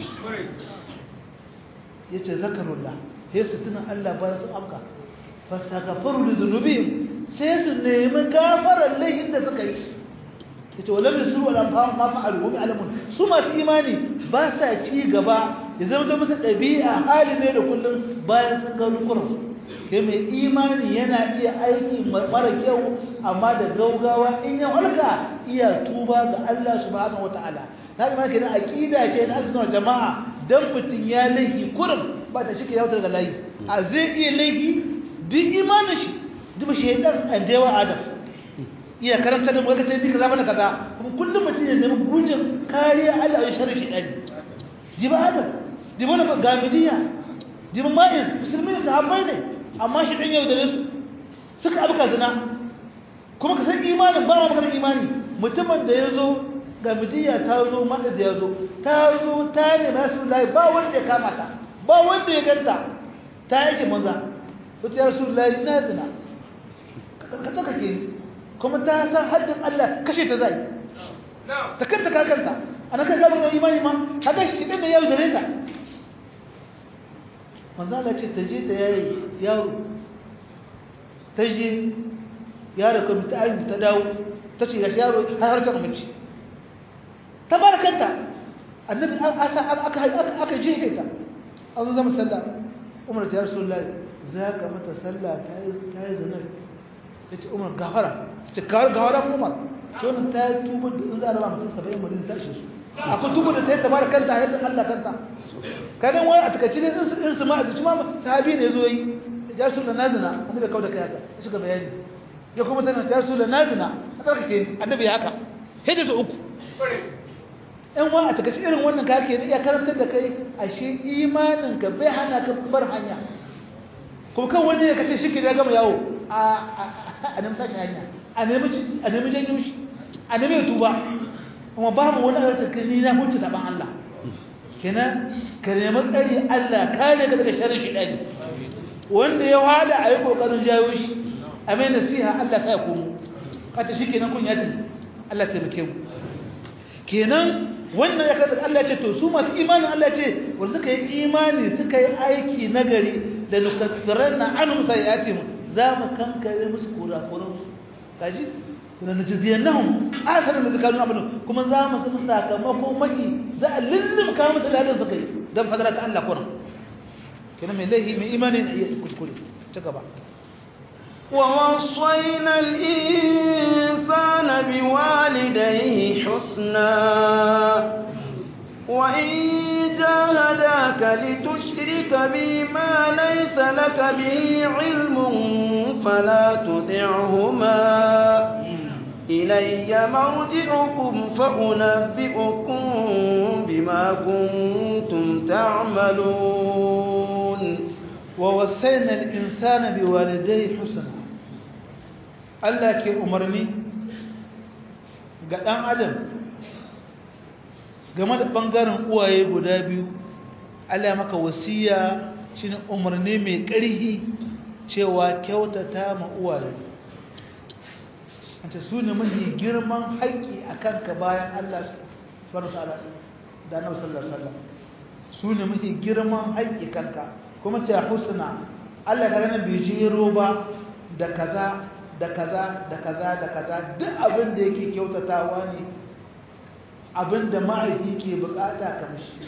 yace zakarullah sai su tuna Allah bayan su afka fastaghfiru li dhunubihim sai su nemi gafarar laifin da suka yi yace walam yusru wala ma fa'alu hum alamun su masu imani ba sa ci gaba ya zama da musu dabi'a hali ne da kullum bayan sun ga rukunin kai mai imani yana iya aiki mara kyau amma da gaugawa in ya halka iya tuba ga Allah subhanahu wataala na imani kenan aqida ce na ahlus jama'a dan mutun ya laifi kurum ba ta shike yautar da layi a zai iya laifi duk imanin shi duk shaydan an dewa adam iya karanta da muka ce ni kaza bana kaza kuma kullum mutum ya nemi bujin kariya Allah ya sharri shi dani jiba adam jiba na gamidiya jiba ma'iz musulmi ne sahabbai ne amma shi dan yau da su suka abuka zina kuma ka san imanin ba ma maganar imani mutumin da ya zo gamidiya ta zo ma'iz ya zo ta zo ta ne rasulullahi ba wanda ya kama ta ba wanda ya ganta ta yake manza wata ya rasulullahi na zina ka tsaka ke kuma ta san haddin Allah kashe ta zai ta kanta ka kanta ana kan gaba da imani ma haka shi din da yau da reza manzo Allah ce ta je ta yayi yaro ta je yaro kuma ta ayi ta dawo ta ce ga yaro har harkar mace ta bar kanta annabi aka aka aka aka je ta an zo zama sallah umar ta rasulullahi za ka mata sallah ta yi ta yi zanar yace umar gafara ce gawara umar ce wannan ta yi tubu da in za a raba mutum saba'in madina ta ishe su akwai tubu da ta yi tabara kanta yadda allah kanta kanan wani a takaici ne irin su ma a zuci ma sahabi ne zo yi ya su da nazina annabi kawo da kai haka ya shiga bayani ya kuma tana ta su da nazina a tsarkake ni annabi ya haka hidda su uku yan wa a takaici irin wannan ka ke iya karantar da kai ashe imanin ka bai hana ka bar hanya ko kan wani ya kace shi ke ya gama yawo a nemi sashi hanya a nemi janyo shi a nemi ya tuba kuma babu wani a cikin ni na huce taban Allah kenan ka nemi tsari Allah kare ka daga sharrin shi dani wanda ya wada a yi kokarin jawo shi a mai nasiha Allah sai ya komo kata shi kenan kun yati Allah taimake mu kenan wannan ya kada Allah ce to su masu imanin Allah ce wanda suka yi imani suka yi aiki nagari da nukaffiranna anhum sayiatihim za mu kankare musu kurakuransu kaji na najziyannahum asaran da zakanu amalu kuma za mu san sakamako maki za a lullum ka musu ladan su kai dan fadara ta Allah kuran kenan mai laihi mai imani ne iya kuskure ta gaba ووصينا الإنسان بوالديه حسنا وإن جاهداك لتشرك بي ما ليس لك به علم فلا تطعهما إلي مرجعكم فأنبئكم بما كنتم تعملون ووصينا الإنسان بوالديه حسنا Allah ke umarni ga ɗan adam game da ɓangaren uwaye guda biyu Allah maka wasiya shine umarni mai ƙarhi cewa kyautata ma uwaye wanda su ne mafi girman haƙƙi a kanka bayan Allah subhanahu ta'ala da Annabi sallallahu alaihi wasallam su ne mafi girman haƙƙi kanka kuma ce husna Allah ga ranar bai jero ba da kaza da kaza da kaza da kaza duk abin da yake kyautatawa ne abin da ma'aiki ke bukata kamshi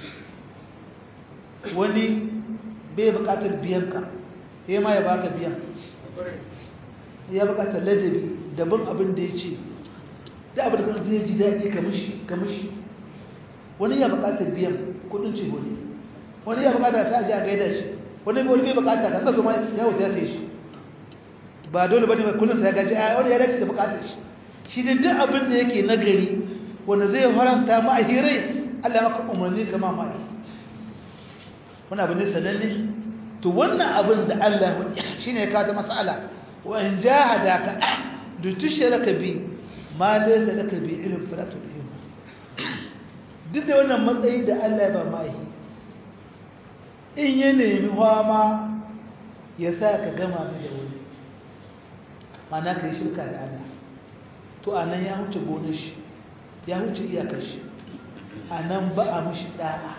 wani bai bukatar biyanka ya ma ya baka biyan ya bukatar ladabi daban abin da ya ce da abin da kan zai ji daɗi kamishi wani ya bukatar biyan kudin ce wani wani ya bukatar ta ji a gaida shi wani bai bukatar kan zaka ma ya wuta ya sai shi ba dole bane mai kullun sai gaji a wani ya dace da bukatar shi shi ne duk abin da yake nagari wanda zai faranta ma a hirai Allah ya maka umarni kama ma wannan abin ne sananne to wannan abin da Allah shine ya kawo ta mas'ala wa in jahadaka da tushraka bi ma laysa laka bi ilm fala tudhim duk da wannan matsayi da Allah ya ba mai in ya nemi hama ya sa ka gama da wani mana ka yi shirka da Allah to a nan ya huce gonar shi ya huce iyakar shi a nan ba a mashi ɗa'a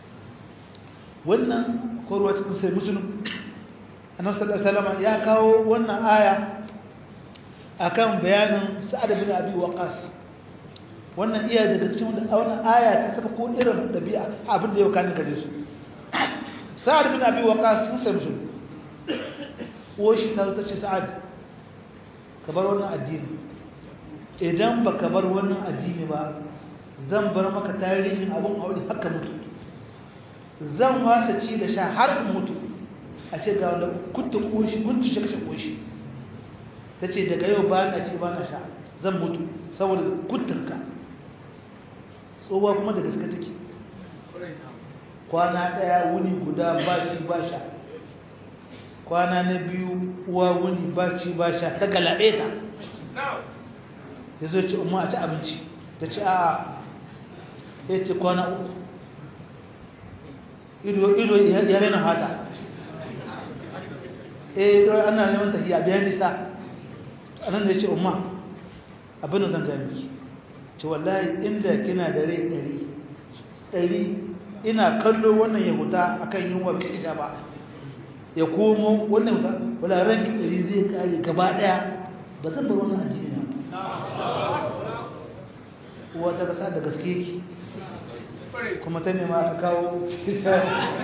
wannan korwa cikin sai musulun annabi sallallahu alaihi ya kawo wannan aya akan bayanin sa'ad bin abi waqas wannan iya daga cikin wannan aya ta saba ko irin dabi'a abin da yau kan gare su sa'ad bin abi waqas sun sai musulun ko shi ta ce sa'ad ka bar wannan addini idan ba ka bar wannan addini ba zan bar maka tarihin abin aure haka mutu zan wasa ci da sha har in mutu a ce ga wanda kutta koshi kuntu shi kashe koshi ta ce daga yau ba na ci ba na sha zan mutu saboda kuttunka tsohuwa kuma da gaske take kwana ɗaya wuni guda ba ci ba sha kwana na biyu uwa wuni ba ci ba sha ta galabe ta ya zo ce umar a ci abinci ta ci a ya ce kwana uku ido ya rena fata eh don ana neman tafiya biyan nisa a nan da ya ce umar abin da zan gani ki ce wallahi inda kina da rai ɗari ɗari ina kallo wannan ya huta akan yunwa bai ita ba ya komo wannan wuta wala ranki ɗari zai kare gaba ɗaya ba zan bar wannan addini na uwa ta kasa da gaske ki kuma ta nema ta kawo ya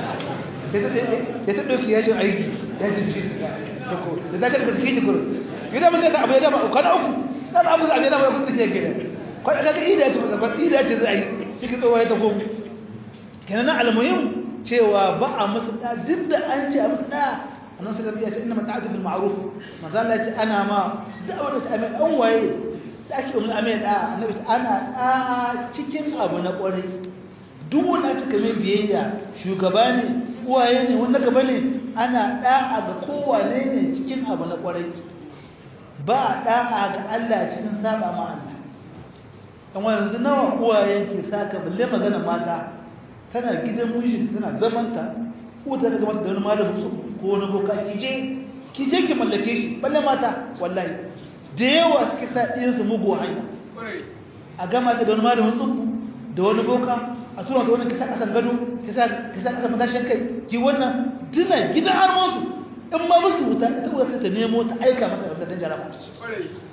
ta ɗauki yashin aiki yashin ci da ko da za ka da gaske ki kuro yi da mun ta abu ya dama kwana uku da abu za a biya dama ya kusa ke gida kwana kaga ida ce ba ida ce za a yi shi ki tsowa ya ta komo kenan na almuhim cewa ba a musu da duk da an ce a musu da annan suka ya ce inna mata'atu bil ma'ruf manzo Allah ya ce ana ma da'awar da mai dan waye da ake umma amai da annabi ana da cikin abu na kwarai duk wanda aka mai biyayya shugaba ne uwaye ne wanda gaba ne ana da'a ga kowane ne cikin abu na kwarai ba da'a ga Allah cikin saba ma Allah dan yanzu nawa uwayen ke saka balle magana mata tana gidan mijin tana zamanta ko ta daga mata da wani malamin su ko wani boka ki je ki je ki mallake shi balle mata wallahi da yawa suke sa ɗiyan su mugu hanya a gama ta da wani malamin su da wani boka a tura ta wani kisa kasan gado kisa kisa kasan matashin kai ki wannan dina gidan armansu in ma musu wuta ita wuta ta nemo ta aika mata da dan jaraba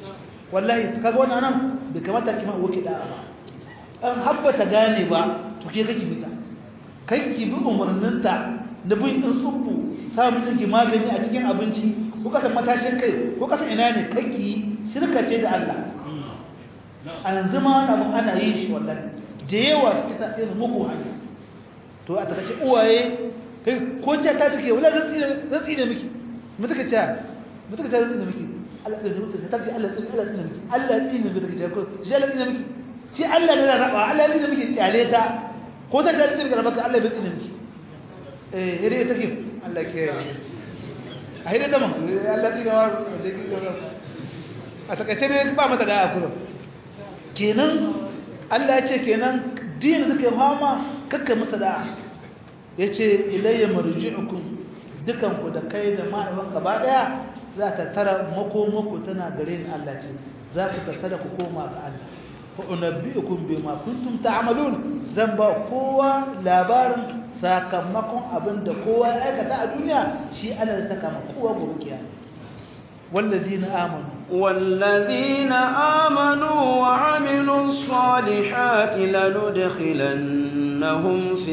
wallahi kaga wannan nan bai kamata ki ma wuke da ba an habba ta gane ba to ke kake bita kai ki bi umarninta da bin din subbu sa mutum ki magani a cikin abinci ko kasan matashin kai ko kasan ina ne kai ki shirka ce da Allah a yanzu ma na ana yin shi wallahi da yawa suke sa irin muku hanya to a takaice uwaye kai ko ce ta take wala zan tsire zan tsire miki mu take ce mu take ce zan tsire miki Allah tsire miki ta ce Allah tsire Allah tsire miki Allah tsire miki take ce ko shi Allah tsire miki shi Allah ne zai raba Allah tsire miki kyale ta ko ta tsire miki rabaka Allah bai tsire miki eh ire take Allah ke a hidda ta man Allah tsire wa da ki a takaice ne ba mata da akuro kenan Allah ya ce kenan din suka fama kakka masa da'a ya ce ilayya marji'ukum dukanku da kai da ma'aiwan gaba daya za ta tara makomako tana gare ni Allah ce za ku tattara ku koma ga Allah fa unabbi'ukum bima kuntum ta'malun zan ba kowa labarin sakamakon abin da kowa ya aikata a duniya shi Allah ya saka ma kowa gobe kiyama wallazina amanu والذين آمنوا وعملوا الصالحات لندخلنهم في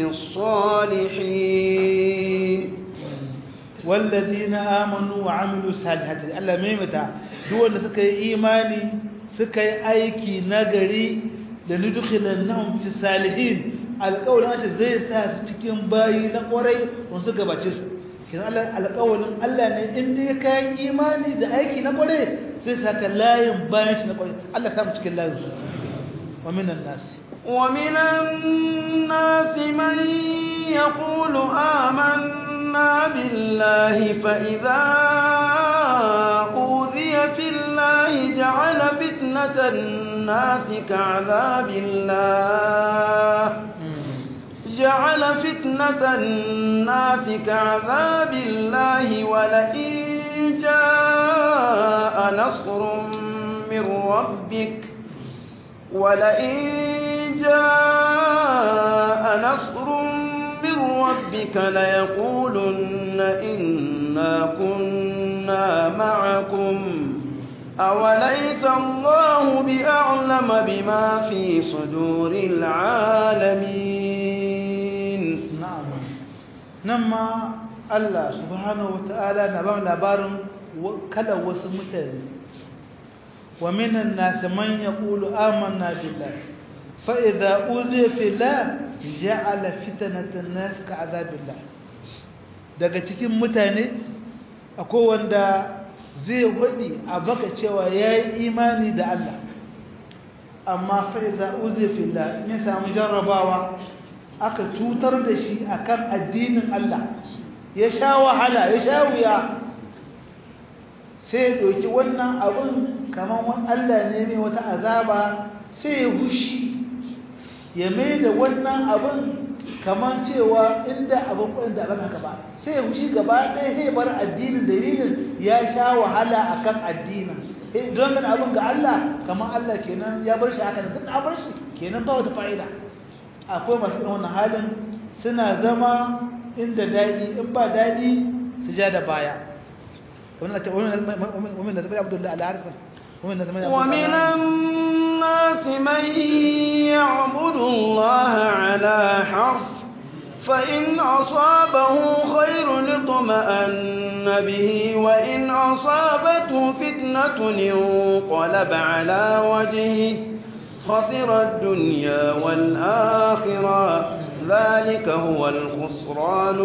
الصالحين والذين آمنوا وعملوا الصالحات الله ميمتا duk wanda suka yi imani suka yi aiki nagari da nudkhilannahum fi salihin alƙawarin Allah zai sa su cikin bayi na ƙwarai wanda suka gabace su kin Allah alƙawarin Allah ne in dai ka yi imani da aiki na ƙwarai zai saka layin bayan shi na ƙwarai Allah ya samu cikin layin su wa minan nasi ومن الناس من يقول آمنا بالله فإذا أوذي في الله جعل فتنة الناس كعذاب الله جعل فتنة الناس كعذاب الله ولئن جاء نصر من ربك ولئن جاء نصر من ربك ليقولن إنا كنا معكم أوليس الله بأعلم بما في صدور العالمين na'am nan ma Allah subhanahu wata'ala na ba mu labarin kala wasu mutane wa minan nas man yaqulu amanna billahi fa idza uziya fillah ja'ala fitnatan nas ka'adabillah daga cikin mutane akwai wanda zai wadi a baka cewa yayi imani da Allah amma fa idza uziya fillah in samu jarrabawa aka cutar da shi akan addinin Allah ya sha wahala ya sha wuya sai doki wannan abun kaman wani Allah ne mai wata azaba sai ya hushi ya mai da wannan abun kaman cewa inda abin kudin da abin haka ba sai ya hushi gaba ɗaya sai bar addinin dalilin ya sha wahala akan addinin don gani abin ga Allah kaman Allah kenan ya bar shi haka da duk a bar shi kenan ba wata fa'ida akwai masu irin wannan halin suna zama inda daɗi in ba daɗi su ja da baya kamar na ce wamin da zama abdullahi al'arifin wamin da zama ومن الناس من يعبد الله على حرف فإن أصابه خير اطمأن به وإن أصابته فتنة انقلب على وجهه خسر الدنيا والآخرة ذلك هو الخسران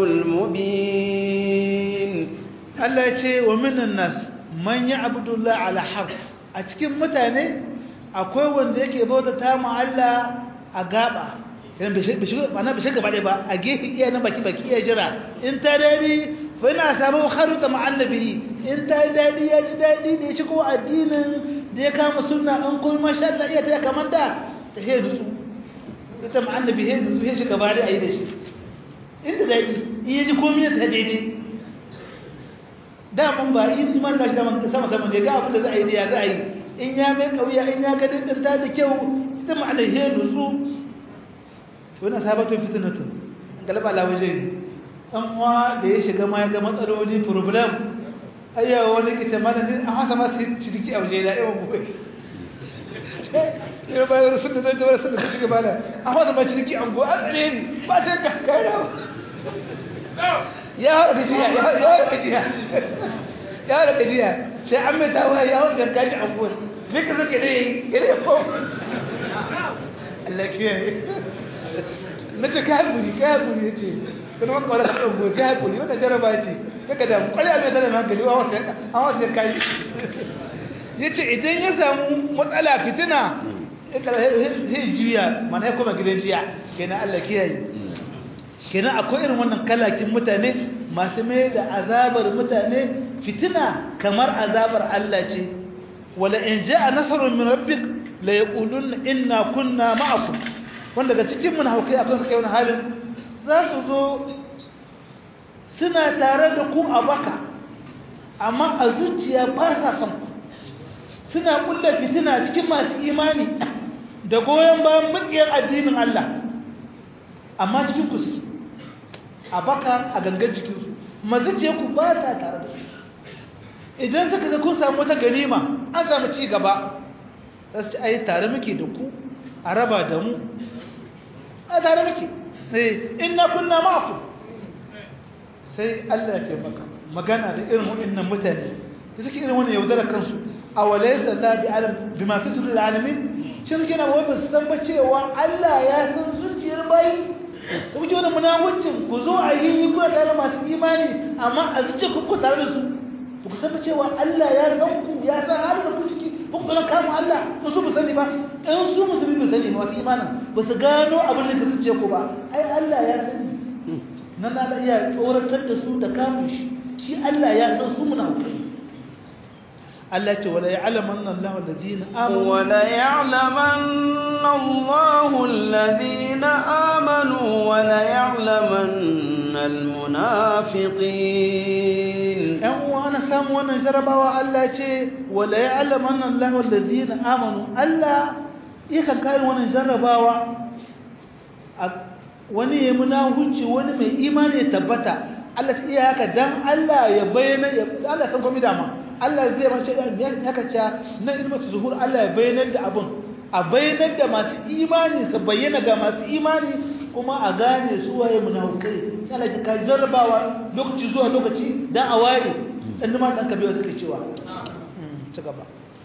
المبين Allah ya ce wa minan nas man ya'budu Allah ala harf a cikin mutane akwai wanda yake bauta ta mu Allah a gaba yana bai shiga ba na bai shiga ba ba a gefe iya na baki baki iya jira in ta dadi fa ina samu kharuta ma annabi in ta dadi ya ji dadi da ya shigo addinin da ya kama sunna an kuma masha Allah iya ta kamar da ta he nutsu ita ma annabi he nutsu he shiga bare ayi da shi inda dadi iya ji komai ta daidai da mun ba in iman da shi da sama sama ne ga abin da za a yi ya za a yi in ya mai kauya in ya ga dindinta da kyau ita ma ana he nutsu wannan sabatun fitnatun galaba la waje dan uwa da ya shiga ma ya ga matsaloli problem ayyawa wani kice mana din a haka ma sai ciniki a waje da yawan gobe ya bayar sun da zai jawar sun da shiga bala a wata mai ciniki an go an tsare ni ba sai ka kai da ya haɗa gajiya ya haɗa gajiya ya haɗa gajiya sai an mai tawa ya haɗa kaji an go me ka zaka ne gare ko Allah kiyaye nace kai hakuri kai hakuri yace kuma maka wala ka go kai hakuri wannan jaraba ce daga da mu kwalli abin da hankali wa wata an wata kai yace idan ya samu matsala fitina sai juya mana ya koma gidan jiya kenan Allah kiyaye kenan akwai irin wannan kalakin mutane masu mai da azabar mutane fitina kamar azabar Allah ce wala in jaa nasrun min rabbik la yaquluna inna kunna ma'akum wanda daga cikin mun haukai akwai suka yi wani halin za su zo suna tare da ku a baka amma a zuciya ba sa son ku suna kulla fitina cikin masu imani da goyon bayan makiyar addinin Allah amma cikin ku suke a baka a gangan jikinsu mazuciya ku ba ta tare da su idan suka ga kun samu wata ganima an samu ci gaba za su ci ai tare muke da ku a raba da mu a tare muke eh inna kunna ma'akum sai Allah ya taimaka magana da irin waɗannan mutane da suke irin wannan yaudarar kansu a walaysa la bi alam bima fi sudul alamin shi suke na wai ba su san ba cewa Allah ya san zuciyar bayi ku ji wannan munafincin ku zo a yi ku tare masu imani amma a zuciyar ku ku tare da su ku san ba cewa Allah ya san ku ya san halin da ku ciki ku kuma kama Allah ku su sani ba in su musulmi ba sani ba wasu imanin ba su gano abin da ka zuciya ku ba ai Allah ya sani nan na iya tsoratar da su da kamun shi shi Allah ya san su munafikai Allah ce wala ya'lamanna Allahu alladhina amanu wala ya'lamanna Allahu alladhina amanu wala ya'lamanna almunafiqin yan uwa na samu wannan jarabawa Allah ce wala ya'lamanna Allahu alladhina amanu Allah yakan kai wannan jarabawa wani ya munafici wani mai imani ya tabbata Allah ta iya haka dan Allah ya bayyana Allah san komai dama Allah zai mace ya haka ta na ilmatu zuhur Allah ya bayyana da abun a bayyana da masu imani su bayyana ga masu imani kuma a gane su waye munafikai sai Allah ya ka jarrabawa lokaci zuwa lokaci dan a waye dan ma dan kabewa suke cewa ci gaba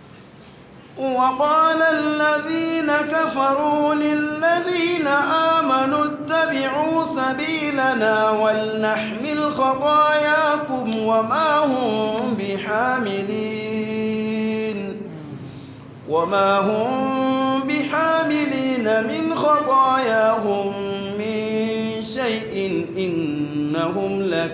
وقال الذين كفروا للذين آمنوا اتبعوا سبيلنا ولنحمل خطاياكم وما هم بحاملين وما هم بحاملين من خطاياهم من شيء إنهم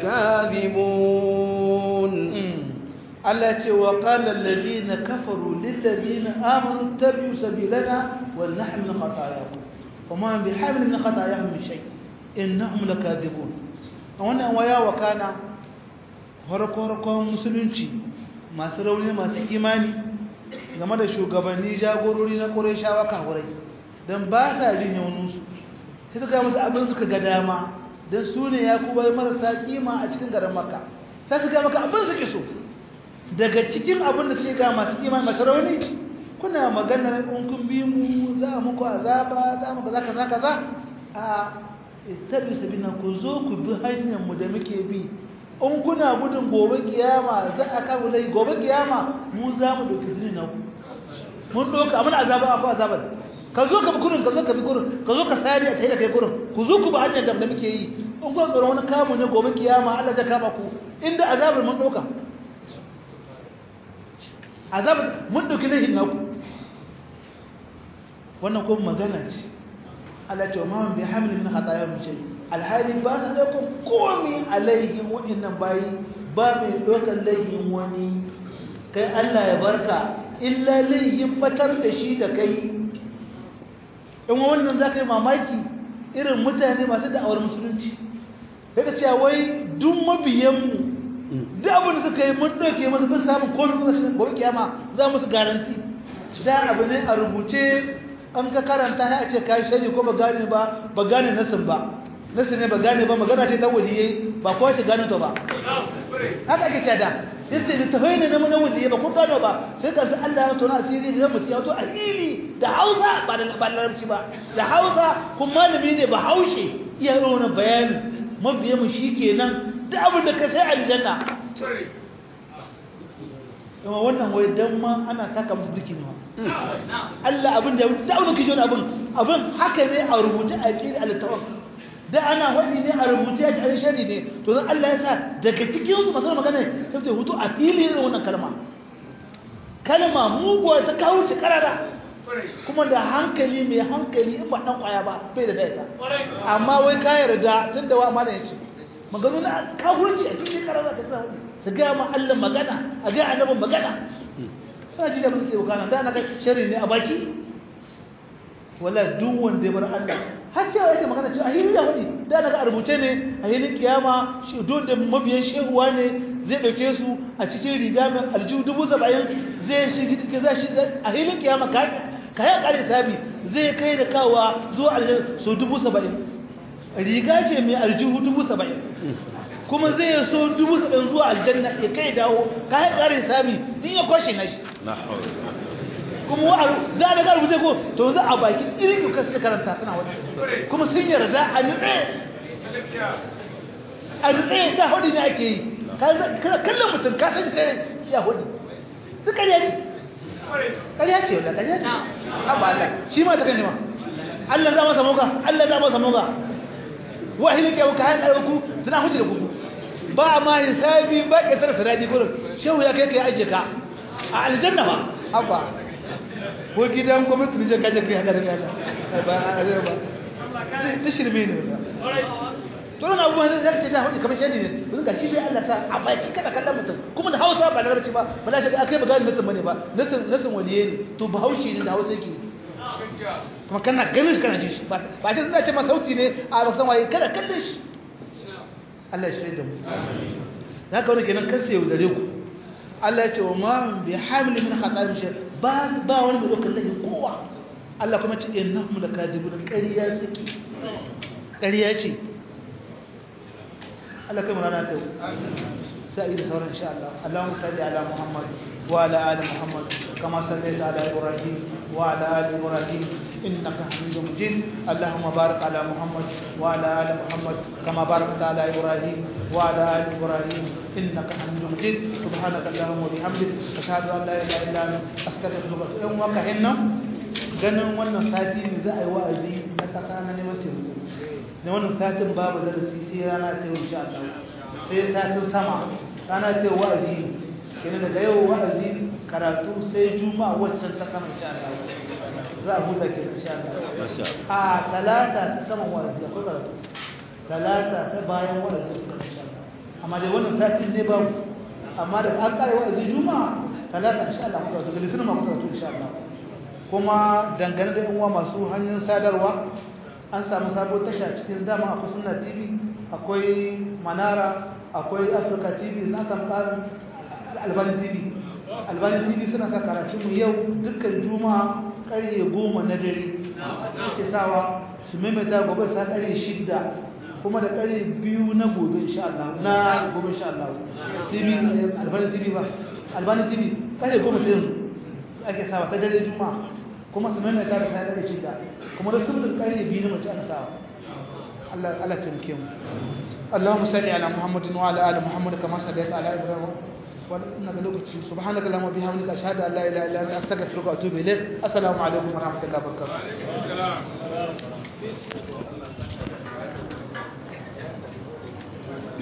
لكاذبون Allah ce wa qala alladhina kafaru lil ladina amanu tabi'u sabilana wal nahmil khatayakum wama bihamil min khatayahum min shay innahum lakadibun wannan waya wa kana harkokin musulunci masu rauni masu imani game da shugabanni jagorori na Qurayshawa kafurai dan ba sa jin yaunin su sai suka musu abin suka ga dama dan su ne yakubai marasa kima a cikin garin Makka sai suka maka abin suke so daga cikin abin da sai ga masu iman masu rauni kuna maganar in kun bi mu za muku azaba za mu kaza kaza kaza a tabi sabina ku zo ku bi hanyar mu da muke bi in kuna gudun gobe kiyama za a kawo lai gobe kiyama mu za mu dauki dini na ku mun doka amma azaba akwai azabar ka zo ka bi kurin ka zo ka bi kurin ka zo ka sari a tayi da kai kurin ku zo ku bi hanyar da muke yi in kun tsoro wani kamu ne gobe kiyama Allah zai kama ku inda azabar mun doka azabar mun dauki laifin naku wannan kuma magana ce Allah ce ma bi hamil min khataya min shay alhali ba su daukan komai alaihin wa'annan bayi ba mai daukan laifin wani kai Allah ya barka illa laifin batar da shi da kai in wannan zaka yi mamaki irin mutane masu da'awar musulunci sai ka cewa wai duk mabiyanmu duk abin da suka yi mun ɗauke masu bin samun komi kusa cikin gobe kiyama za musu garanti da abu ne a rubuce an ka karanta ya ce ka yi shari ko ba gane ba ba gane nasin ba nasin ne ba gane ba magana ce ta waliyai ba kowa ce gane ta ba haka ake cada yace da tafai ne na wanda ya ba ko gano ba sai ka san Allah ya tona asiri da mutum ya to a fili da Hausa ba da ba larabci ba da Hausa kuma malami ne ba haushe iya yi wani bayani mabiya mu shikenan da abin da ka sai aljanna kuma wannan wai dan ma ana taka musu duki ne Allah abin da da abin kishi wani abin abin haka ne a rubuce a kiri al-tawaf da ana wadi ne a rubuce ya ci a shari ne to dan Allah ya sa daga cikin su masu magana sai sai hutu a fili irin wannan kalma kalma muguwa ta kawo ta karara kuma da hankali mai hankali in ba dan kwaya ba bai da daita amma wai ka yarda tunda wa amana yace magana na kafirci a cikin karara ka tsaya ta gaya ma Allah magana a gaya annabin magana kana ji da muke bukana da na ga shari ne a baki wala duk wanda ya bar Allah har cewa yake magana cewa ahiri ya wadi da na ga a rubuce ne a yinin kiyama shi don da mabiyan shehuwa ne zai dauke su a cikin riga mai aljihu dubu saba'in zai shi zai shi a hilin kiyama ka kayan kare sabi zai kai da kawa zuwa aljihu so dubu saba'in riga ce mai aljihu dubu saba'in kuma zai so dubu saba'in zuwa aljanna ya kai dawo kayan kare sabi din ya kwashe na shi kuma wa za a daga rubuce ko to za a baki irin ka suka karanta suna wani kuma sun yarda a nutse a nutse da hudu ne ake yi kana kallon mutum ka san kai ya hudu su ƙarya ce ƙarya ce wanda ƙarya ce abu Allah shi ma ta kan ma Allah za masa moga Allah za masa moga wahilin kyau ka hayan ƙarfaku suna huce da kuku ba ma hisabi ba ke tsara sadadi gurin shehu ya kai ka ajiye ka a aljanna ba abba ko gidan gwamnati ne jan kaje kai haka da yana ba a ba ta shirme ne to nan abubuwan da zaka ce da hudu kamar shedi ne mun ga shi dai Allah ta a baki kada kallon mutum kuma da Hausa ba larabci ba ba na shiga akai ba gani nasin bane ba nasin nasin waliye ne to ba haushi ne da Hausa yake kuma kana ganin shi kana ji shi ba ba ce suna ce ma sauti ne a ba san waye kada kallon shi Allah ya shirye da mu haka wani kenan kasse yau dare ku Allah ya ce wa ma bi hamil min khata'in shay ba ba wani mai dokar lahin kowa Allah kuma ce innahum lakadibun ƙarya suke ƙarya ce Allah kai murana ta sai da sauran insha Allah Allahumma salli ala Muhammad wa ala ali Muhammad kama sallaita ala Ibrahim wa ala ali Ibrahim innaka Hamidum Majid Allahumma barik ala Muhammad wa ala ali Muhammad kama barakta ala Ibrahim wa ala ali Ibrahim innaka Hamidum Majid subhanaka Allahumma wa bihamdik ashhadu an la ilaha illa anta astaghfiruka wa atubu ilaik hinna ganin wannan sati ne za a yi wa'azi na kasa na neman taimako na wannan satin babu darasi sai rana ta yau insha Allah sai satin sama rana ta yau wa'azi kenan daga yau wa'azi karatu sai juma'a waccan ta sama insha Allah za a huta ke insha Allah a talata ta sama wa'azi akwai karatu talata ta bayan wa'azi insha Allah amma dai wannan satin ne babu amma da an kare wa'azi juma'a talata insha Allah muka karatu da litinin ma muka karatu insha Allah kuma dangane da yan uwa masu hanyar sadarwa an samu sabo tasha cikin dama akwai suna tv akwai manara akwai africa tv na samu tsarin albani tv albani tv suna sa karatunmu yau dukkan juma'a karye goma na dare suke sawa su maimaita gobe sa karye shidda kuma da karye biyu na gobe insha Allah na gobe insha Allah tv albani tv ba albani tv karye goma ta yanzu ake sawa ta dare juma'a kuma su maimaita da sa karye shidda kuma da sunan ƙarfe biyu na mace ana sawa Allah Allah tamke mu Allahumma salli ala Muhammadin wa ala ali Muhammad kama sallaita ala Ibrahim wa inna lokaci subhanaka allahumma bihamdika ashhadu an la ilaha illa anta astaghfiruka wa atubu ilayk assalamu alaikum wa rahmatullahi wa barakatuh